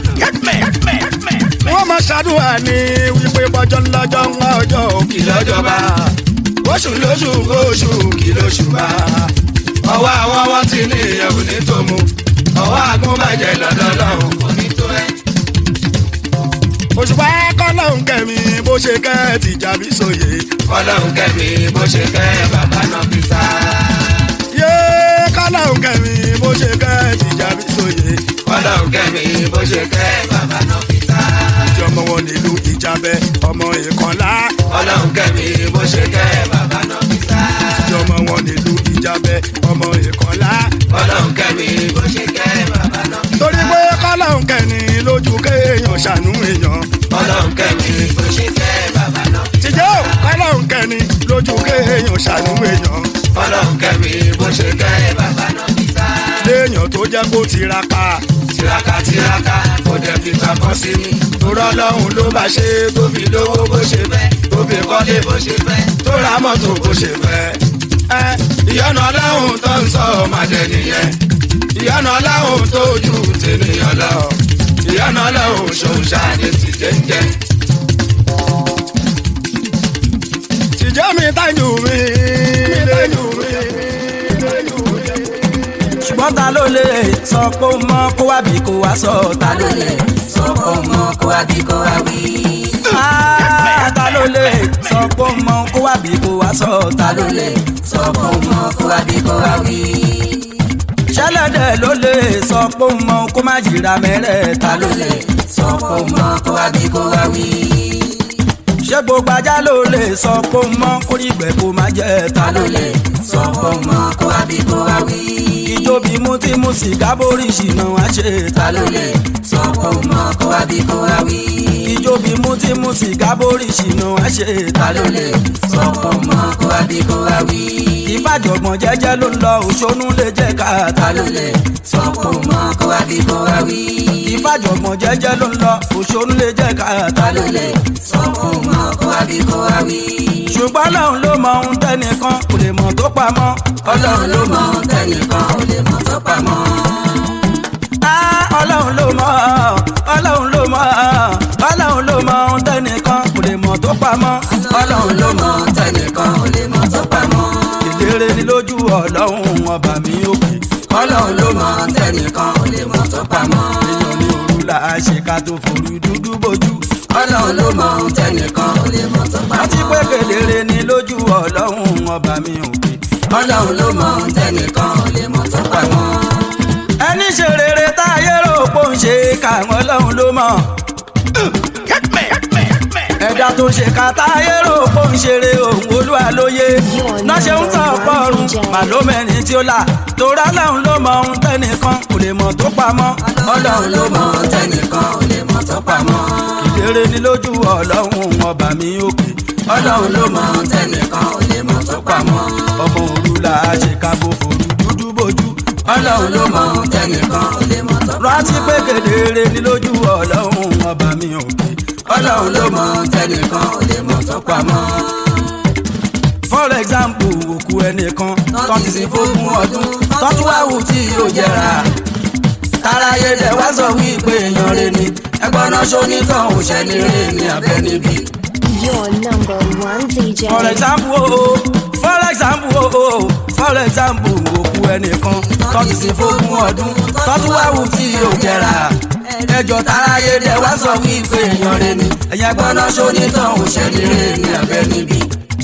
wọ́n máa ṣàdúrà ní wípé bọ́jọ́ lọ́jọ́ ń ọjọ́ kí lọ́jọ́ba oṣù lóṣù ń oṣù kí lóṣù bá ọwọ́ àwọn wọ́n ti ní ìyẹn ò ní tó mú ọwọ́ àkúnbàjẹ́ lọ́lọ́lọ́hún kò ní tó ẹ̀. òṣùpá kọ́lọ́hún kẹ́mi bó ṣe kẹ́ ti jàbí sóye ọlọ́run kẹ́mi bó ṣe kẹ́ bàbá náà fi sá. yé kọ́lọ́hún kẹ́mi bó ṣe kẹ́ ti jàbí sóye ọlọ́run kẹ́mi bó ṣe kẹ́ bàbá náà fi sá. ìjọmọ wọn nílùú ìjàbẹ ọmọ ìkànlá ọlọ́run kẹ́mi bó ṣe kẹ́ bàbá náà fi sá. ìjọmọ wọn nílùú ìjàbẹ ọmọ ìkànlá ọlọ́run kẹ́mi bó ṣe kẹ́ bàbá náà fi sá. torí pé kọ́lọ́hún kẹ́ni lójú kéèyàn ṣàánú èèyàn ọlọ́run kẹ́mi bó ṣe kẹ́ bàbá náà fi sá. tìjọ́ kọ́lọ́hún kẹ́ni lójú kéèyàn ṣàánú èèyàn ọlọ́run kẹ́mi bó ṣe kẹ́ bàbá náà fi sá. léèyàn tó jẹ́ kó tiraka tiraka tiraka kò dẹ̀ fi kankan sí mi. torọ́ lọ́hùn ló bá ṣe tó fi lówó bó ṣe fẹ́ tó fi kọ́lé bó ṣe fẹ́ tó ra mọ́tò bó ṣe fẹ́. ẹ ìyọ́nà ọlọ́hùn tó ń sọ ọmọdé nìyẹn ìyọ́nà ọlọ́hùn tó ju tènìyàn lọ ìyọ́nà ọlọ́hùn ṣòṣà ní ti jẹ́ńjẹ́. tìjọ́ mi tájú mi tájú mi tájú mi. ṣùgbọ́n ta ló lè sọ pé ó mọ kó wá bí kó wá sọ ta ló lè sọ pé ó mọ kó wá bí kó wá wí. Ah, ta ló lè sọ pé ó mọ kó wá bí kó wá sọ ta ló lè sọ pé ó mọ kó wá bí kó wá wí. ṣẹlẹ̀dẹ̀ ló lè sọ pé ó mọ kó má jìra mẹ́rẹ̀ ta ló lè sọ pé ó mọ kó wá bí kó wá wí. ṣé gbogbo ajá ló lè sọ pé ó mọ kórìgbẹ́ kó má jẹ́ ta ló lè sọ pé ó mọ kó wá bí kó wá wí ijó bí mú tí mú sìgá borí ṣìnà wá ṣe ta ló lè sọ pé ó mọ kó wá bí kó wá wí. ijó bí mú tí mú sìgá borí ṣìnà wá ṣe ta ló lè sọ pé ó mọ kó wá bí kó wá wí. ìfàjọ̀gbọ̀n jẹ́jẹ́ ló ń lọ òṣónú lè jẹ́ ká ta ló lè sọ pé ó mọ kó wá bí kó wá wí. ìfàjọ̀gbọ̀n jẹ́jẹ́ ló ń lọ òṣónú lè jẹ́ ká ta ló lè sọ pé ó mọ kó wá bí kó wá wí. ṣùgbọ́n ọlọ́run ló mọ ohun tẹ́nìkan kò lè mọ̀ tó pamọ́ ọlọ́run ló mọ ohun tẹ́nìkan kò lè mọ̀ tó pamọ́. Ah, ọlọ́run ló mọ̀ ọlọ́run ló mọ̀ ọlọ́run ló mọ ohun tẹ́nìkan kò lè mọ̀ tó pamọ́. ọlọ́run ló mọ ohun tẹ́nìkan kò lè mọ̀ tó pamọ́. ìdérè ni lójú ọlọ́run ọba mi òkè. ọlọ́run ló mọ ohun tẹ́nìkan kò lè mọ̀ tó pamọ́. èèyàn ní òru là á ṣe ká tó forú dúdú bójú. ọlọ́run ló mọ ohun tẹ́nìkan kò lè mọ̀ tó pamọ́. àti pé kedere ni lójú ọlọ́run ọba mi òkè. ọlọ́run ló mọ ohun tẹ́nìkan kò lè mọ̀ tó pamọ́ ẹni ṣe rere táyé rò pò ń ṣe káwọn ọlọ́run ló mọ̀. ẹ̀dá tó ṣe ká táyé rò pò ń ṣeré òun olúwa lóye náà ṣe ń tàn pọ̀rùn màlómẹ́rin tí ó là torá ọlọ́run ló mọ ohun tẹ́nìkan kò lè mọ̀ tó pamọ́. ọlọ́run ló mọ ohun tẹ́nìkan kò lè mọ̀ tó pamọ́. ìdérè ni lójú ọlọ́run ọba mi òkè. ọlọ́run ló mọ ohun tẹ́nìkan kò lè mọ̀ tó pamọ́. ọmọ òru là á ṣe ká bó forú dúdú bójú ọlọ́run ló mọ ohun tẹnìkan ò lè mọ̀ tó pamọ́. rántí pé kedere ni lójú ọlọ́run ọba mi òkè. ọlọ́run ló mọ ohun tẹnìkan ò lè mọ̀ tó pamọ́. for example òkú ẹnìkan tó ti sin fógún ọdún tó tún wá wù tí yóò jẹrà. táráyé dẹ̀ wá sọ wípé èèyàn rẹ̀ ni ẹgbọ́n náà ṣonítàn òṣèlú rẹ̀ ní abẹ́ níbí. Your number one DJ. for example o oh, for example o oh, for for example òkú ẹnìkan tọ́tù sí fógún ọdún tọ́tù wá wù tí yóò jẹrà ẹjọ́ táráyé dẹ̀ wá sọ wípé èèyàn rẹ ni ẹ̀yà gbọ́ná ṣonítàn òṣèlú rẹ ní abẹ́ níbí.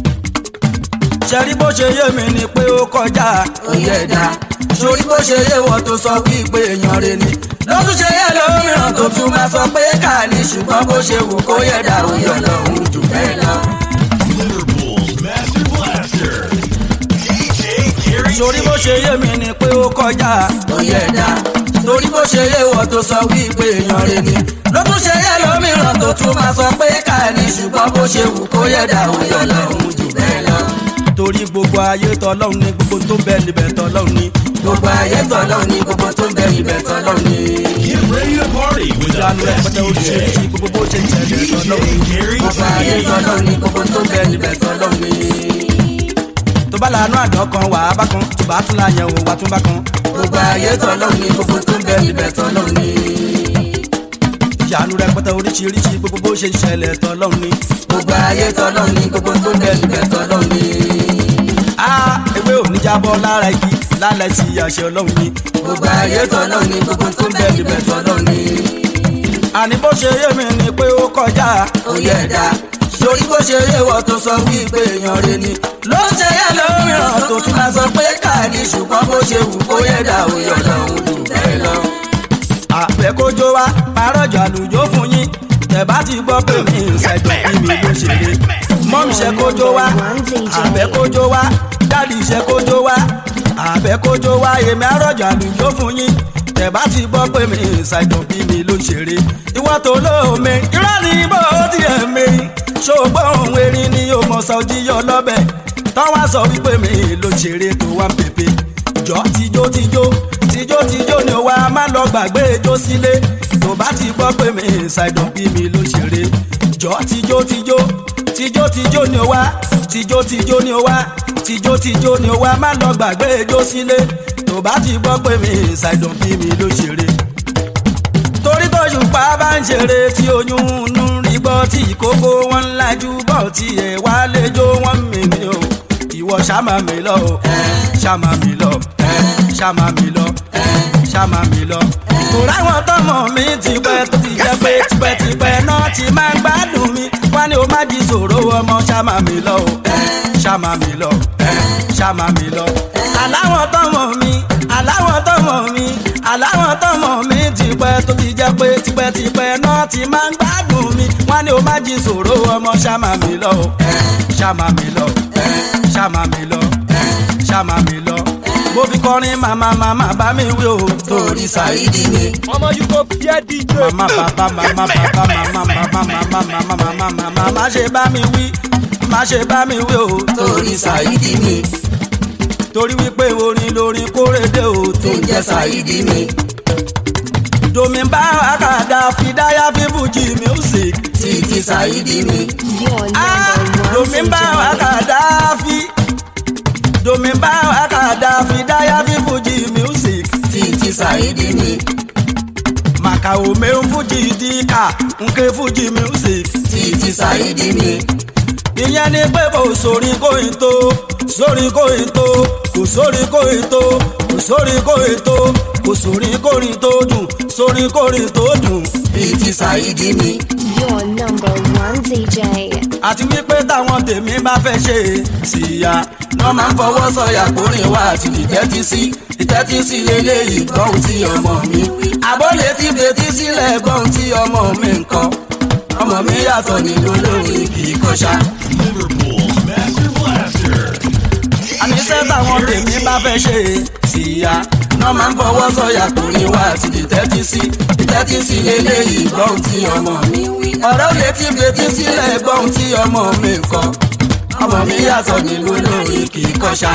ṣẹ́rí bó ṣe yé mi ni pé ó kọjá òye ẹ̀dá sórí bó ṣe yé wọ́n tó sọ wípé èèyàn rẹ ni lọ́tún ṣe yẹ lómìíràn tó tún máa sọ pé ká ní ṣùgbọ́n bó ṣe wù kó yẹ dà òye ọlọ́run jù bẹ́ẹ̀ lọ. Liverpool's Master Blaster. DJ Gary torí bó ṣe yé mi ni pé ó kọjá òye ẹ̀dá torí bó ṣe yé wọ́n tó sọ wípé èèyàn rẹ ni ló tún ṣe yẹ lómìíràn tó tún máa sọ pé ká ní ṣùgbọ́n bó ṣe wù kó yẹ dà òye ọlọ́run jù bẹ́ẹ̀ lọ. torí gbogbo ayé tọlọ́run ni gbogbo tó ń bẹ níbẹ̀ tọlọ́run ni gbogbo ayé tọlọ́run ni gbogbo tó ń bẹ níbẹ̀ tọlọ́run ni. Get ready to party with the ìyanu best rẹpẹtẹ oríṣiríṣi DJ. gbogbo bó ṣe ń ṣẹlẹ̀ DJ tọlọ́run ni Gary gbogbo ayé T. tọlọ́run ni gbogbo tó ń bẹ níbẹ̀ tọlọ́run ni tó bá lànà àdán kan wà á bá kan tó bá tún láyẹn wò wá tún bá kan. gbogbo ayé tọ́lọ́run ni gbogbo tó ń bẹ níbẹ̀ tọ́lọ́run ni. ìyanu rẹpẹtẹ oríṣiríṣi gbogbo bó ṣe ń ṣẹlẹ̀ tọ́lọ́run ni. gbogbo ayé tọ́lọ́run ni gbogbo tó ń bẹ níbẹ̀ tọ́lọ́run ni. a ewé ò ní jábọ́ lára igi lálẹ́ sí àṣẹ ọlọ́run ni. gbogbo ayé tọ́lọ́run ni gbogbo tó ń bẹ níbẹ̀ tọ́lọ́run ni. àní bó ṣe yé mi ni pé ó kọjá òye ẹ̀dá sórí bó ṣe yé wọ́n tó sọ wípé èèyàn rẹ ni ló ń ṣe yẹ lómìíràn tó tún máa sọ pé káàdì ṣùgbọ́n bó ṣe wù kó yẹ dà òye ọlọ́run jù bẹ́ẹ̀ lọ. àfẹ́kójó wa parọ́jọ àlùjọ fún yín tẹ̀ bá ti gbọ́ pé mi ń ṣẹ̀jọ̀ bí mi ló ṣe lé mọ́mí ṣe kójó wa àfẹ́kójó wa dáàdì ṣe kójó wa àfẹ́kójó wa èmi àrọ́jọ àlùjọ fún yín tẹ̀ bá ti gbọ́ pé mi ń ṣẹ̀jọ̀ bí mi ló ṣeré ìwọ́n tó lóome irọ́ ni bó tiẹ̀ mi ṣògbọ́n òun erin ni yóò mọ̀ sọ jíyọ lọ́bẹ̀ tọ́wọ́ sọ wípé mi ló ṣeré tó wá ń pèpè jọ tijó tijó tijó tijó ni wà á má lọ gbàgbé ijó sílé tó bá ti gbọ́ pé mi ṣàìdùn bí mi ló ṣeré jọ tijó tijó tijó tijó ni wà tijó tijó ni wà tijó tijó ni wà á má lọ gbàgbé ijó sílé tó bá ti gbọ́ pé mi ṣàìdùn bí mi ló ṣeré torí tó ṣùpá bá ń ṣeré tí oyún inú rí gbọ́ tí ìkókó wọn ń lajú bọ̀ tí ẹ̀ wá léjó wọn mi ni o ìwọ ṣàmà mi lọ o ṣàmà mi lọ ṣàmà mi lọ ṣàmà mi lọ. kò ráwọn tọmọ mi ti pẹ́ tó ti jẹ́ pé tipẹ́tipẹ́ náà ti máa ń gbádùn mi wá ní o má di ṣòro ọmọ ṣàmà mi lọ o ṣàmà mi lọ ṣàmà mi lọ. aláwọ̀ tọmọ mi aláwọ̀ tọmọ mi aláwọ̀ tọmọ mi ti pẹ́ tó ti jẹ́ pé tipẹ́tipẹ́ náà ti máa ń gbádùn mi wá ní o má jí ṣòro ọmọ ṣàmà mi lọ o ṣàmà mi lọ ṣàmà mi lọ ṣàmà mi lọ mo fi kọrin màmá màmá bá mi wí o torí ṣàìdí mi Ọmọ you go fear DJ. màmá bàbá màmá bàbá màmá màmá màmá màmá màmá màmá má ṣe bá mi wí má ṣe bá mi wí o torí ṣàìdí mi torí wípé orin lórin kórèdè o tó ń jẹ́ ṣàìdí mi domi bá àkàdá fìdáyà fífújì music títí ṣàìdí mi Your ah number one domi bá DJ. àkàdá fi domi bá àkàdá fìdáyà fífújì music títí ṣàìdí mi màkà òmè ń fújì díkà nke fújì music títí ṣàìdí mi ìyẹn ni pé kò sórí kóyin tó sórí kóyin tó kò sórí kóyin tó kò sórí kóyin tó kò sórí kórin tó dùn sórí kórin tó dùn bíi ti ṣàìdí mi. Your number one DJ. àti wípé táwọn tèmi bá fẹ́ ṣe síya náà máa ń fọwọ́ sọ̀yà kórìn wá àti ìtẹ́tí sí ìtẹ́tí sí lélẹ́yìí gbọ́n tí ọmọ mi wí. àbólé tí fetí sílẹ̀ gbọ́n tí ọmọ mi ń kọ́ ọmọ mi yàtọ̀ nínú lórí kì í kọ́ṣá. Liverpool's Master Blaster. àníṣe táwọn tèmi bá fẹ́ ṣe síya náà máa ń fọwọ́ sọ̀yà kórìn wá àti ìtẹ́tí sí ìtẹ́tí sí lélẹ́yìí gbọ́n tí ọmọ mi wí. ọ̀rọ̀ lè ti fetí sílẹ̀ gbọ́n tí ọmọ mi ń kọ́ ọmọ mi yàtọ̀ nínú lórí kì í kọ́ṣá.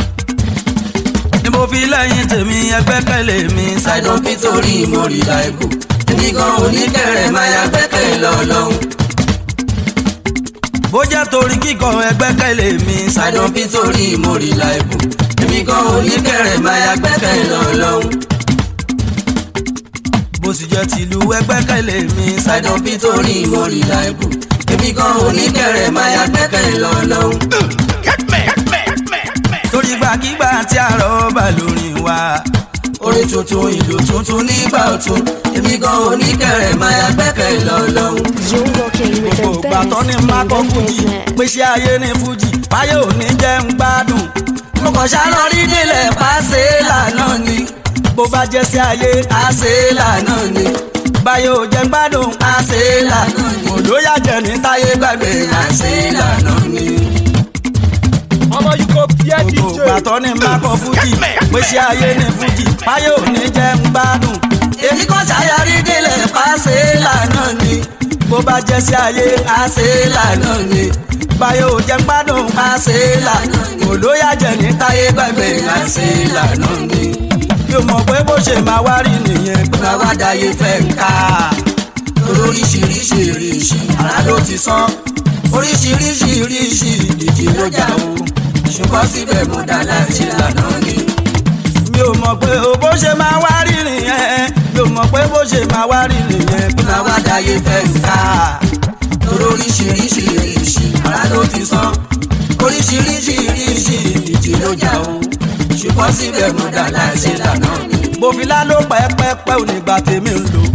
ni mo fi lẹ́yìn tèmi ẹgbẹ́kẹ̀lé mi ṣàìdán nítorí mo rí láìbù èmi gan oníkẹrẹ máa ya gbẹ́kẹ̀lé lọ́lọ́hún. bó jẹ́ torí kíkọ ẹgbẹ́kẹ̀lé mi ṣàìdán nítorí mo rí láìbù èmi gan oníkẹrẹ máa ya gbẹ́kẹ̀lé lọ́lọ́hún. bó sì jẹ́ tìlú ẹgbẹ́kẹ̀lé mi ṣàìdán nítorí mo rí láìbù èmi gan oníkẹrẹ máa ya gbẹ́kẹ̀lé lọ́lọ́hún. torí gbàkigbà tí àrọ̀ bá lórin wa. orin tuntun ìlú tuntun nígbà ọ̀tun èmi gan oníkẹrẹ máa ya gbẹ́kẹ̀ lọ́lọ́hún. You're rocking with gbogbo the ìgbà tó ní best má kọ́ in the fújì business. pèsè ayé ní fújì báyé ò ní jẹ́ ń gbádùn. mo kàn ṣàlọ́ rí délẹ̀ pàṣẹ lànà ni bó bá jẹ́ sí ayé àṣẹ lànà ni báyé ò jẹ́ ń gbádùn. àṣẹ lànà ni òdó yàjẹ́ ní táyé gbàgbé àṣẹ lànà ni. ọmọ yìí kò bí ẹ gbogbo dj. ìgbà tó ní má kọ́ fújì pèsè ayé ní fújì báyé ò ní jẹ́ ń gbádùn. èmi kàn ṣàyàrí délẹ̀ pàṣẹ lànà ni bó bá jẹ́ sí ayé àṣẹ lànà ni báyé ò jẹ́ ń gbádùn. àṣẹ lànà ni òdó yàjẹ́ ní táyé gbàgbé àṣẹ lànà ni. yóò mọ̀ pé bó ṣe máa wá rí nìyẹn. bàbá dayé fẹ́ ń ká oríṣiríṣi ìrìṣì ara ló ti sán oríṣiríṣi ìrìṣì ìdíje ló jà o ṣùgbọ́n síbẹ̀ mo dá láti lànà ni. mi ò mọ̀ pé o bó ṣe máa wá rí nìyẹn mi ò mọ̀ pé bó ṣe máa wá rí nìyẹn. bàbá dayé fẹ́ ń ká oríṣiríṣi ìrìṣì ara ló ti sán oríṣiríṣi ìrìṣì ìdíje ló jà o ṣùgbọ́n síbẹ̀ mo dá láti lànà ni. bòfilá ló pẹ́ẹ́pẹ́ẹ́pẹ́ ò nígbà tèmi ń lò.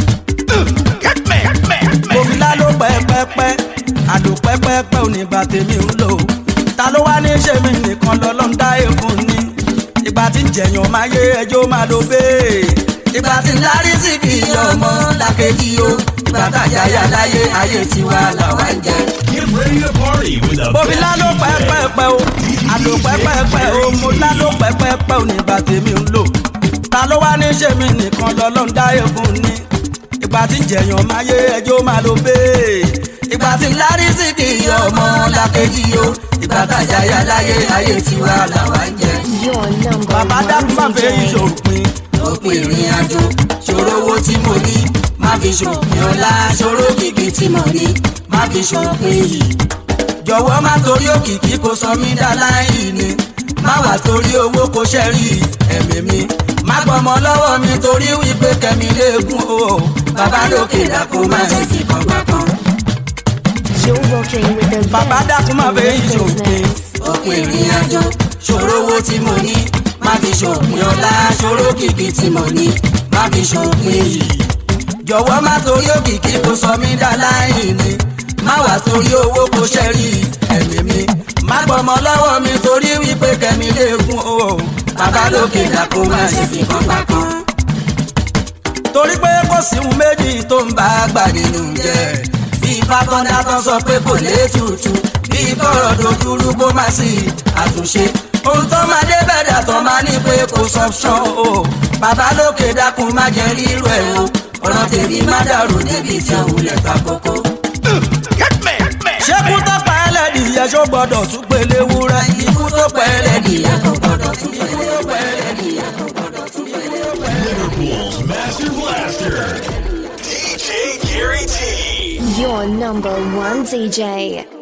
bòfilá ló pẹ́ẹ́pẹ́ẹ́pẹ́ àlò pẹ́ẹ́pẹ́ẹ́pẹ́ ò nígbà tèmi ń lò. ta ló wá ní ṣe mí nìkan lọ́lọ́ ń dá èèfún ni. ìgbà tí ń jẹ̀yàn máa yé ẹjọ́ máa lo bẹ́ẹ̀. ìgbà tí ń lárí sí kì í yọ ọmọ làkejì o ìgbà tàjáyà láyé ayé tiwa làwa ń jẹ. Get ready to party with the bòfilá ló pẹ́ẹ́pẹ́ẹ́pẹ́ o àlò pẹ́ẹ́pẹ́ẹ́pẹ́ o mo lá ló pẹ́ẹ́pẹ́ẹ́pẹ́ ò nígbà tèmi ń lò. ta ló wá ní ṣe mí nìkan lọ́lọ́ ń dá èèfún ni. ìgbà tí ń jẹ̀yàn máa yé ẹjọ́ máa lo bẹ́ẹ̀. ìgbà tí ń lárí sí kì í yọ ọmọ làkejì o ìgbà tàjáyà láyé ayé tiwa làwa ń jẹ. Your number bàbá dákú má one fẹ́ DJ. ìṣòpin. òpin ìrìn àjò ṣòro owó tí mo ní má fi ṣòpin ọlá ṣòro kìkì tí mo ní má fi ṣòpin yìí. jọ̀wọ́ má torí òkìkí kò sọ mí dá láì ní má wà torí owó kò ṣẹ́rí ẹ̀mí mi má gbọ́mọ lọ́wọ́ mi torí wípé kẹ́mi léegun o bàbá lókè dàkú má ṣe fi kàngbà kan. You're rocking with the bàbá best dákú má in fẹ́ the ìṣòpin. business. òpin ìrìn àjò ṣòro owó tí mo ní má fi ṣòpin ọlá ṣòro kìkì tí mo ní má fi ṣòpin yìí. jọ̀wọ́ má torí òkìkí kò sọ mí dá láì ní má wà torí owó kò ṣẹ́rí ẹ̀mí mi má gbọ́mọ lọ́wọ́ mi torí wípé kẹ́mi léegun o bàbá lókè dàkú má ṣe fi kan gbà kan. torí pé kò sí ohun méjì tó ń bá bá gbà nínú jẹ́ bí fákọ́ndá tán sọ pé kò létùtù bí kọ̀rọ̀ dojúrú kó má sí àtúnṣe ohun tó máa dé bẹ̀dà tó máa ní pé kò sọ́pṣọ́n o bàbá lókè dákun má jẹ́ rírú ẹ̀ o ọ̀rọ̀ tèmi má dàrú débi tí òun lẹ̀ ta kókó. ṣé kú tó pa ẹlẹ́dìyẹ ṣó gbọ́dọ̀ tún pélé wúrẹ́. ikú tó pẹ́ ẹlẹ́dìyẹ kò gbọ́dọ̀ tún pẹ́ Liverpool's Master Blaster, DJ Gary T. Your number one DJ.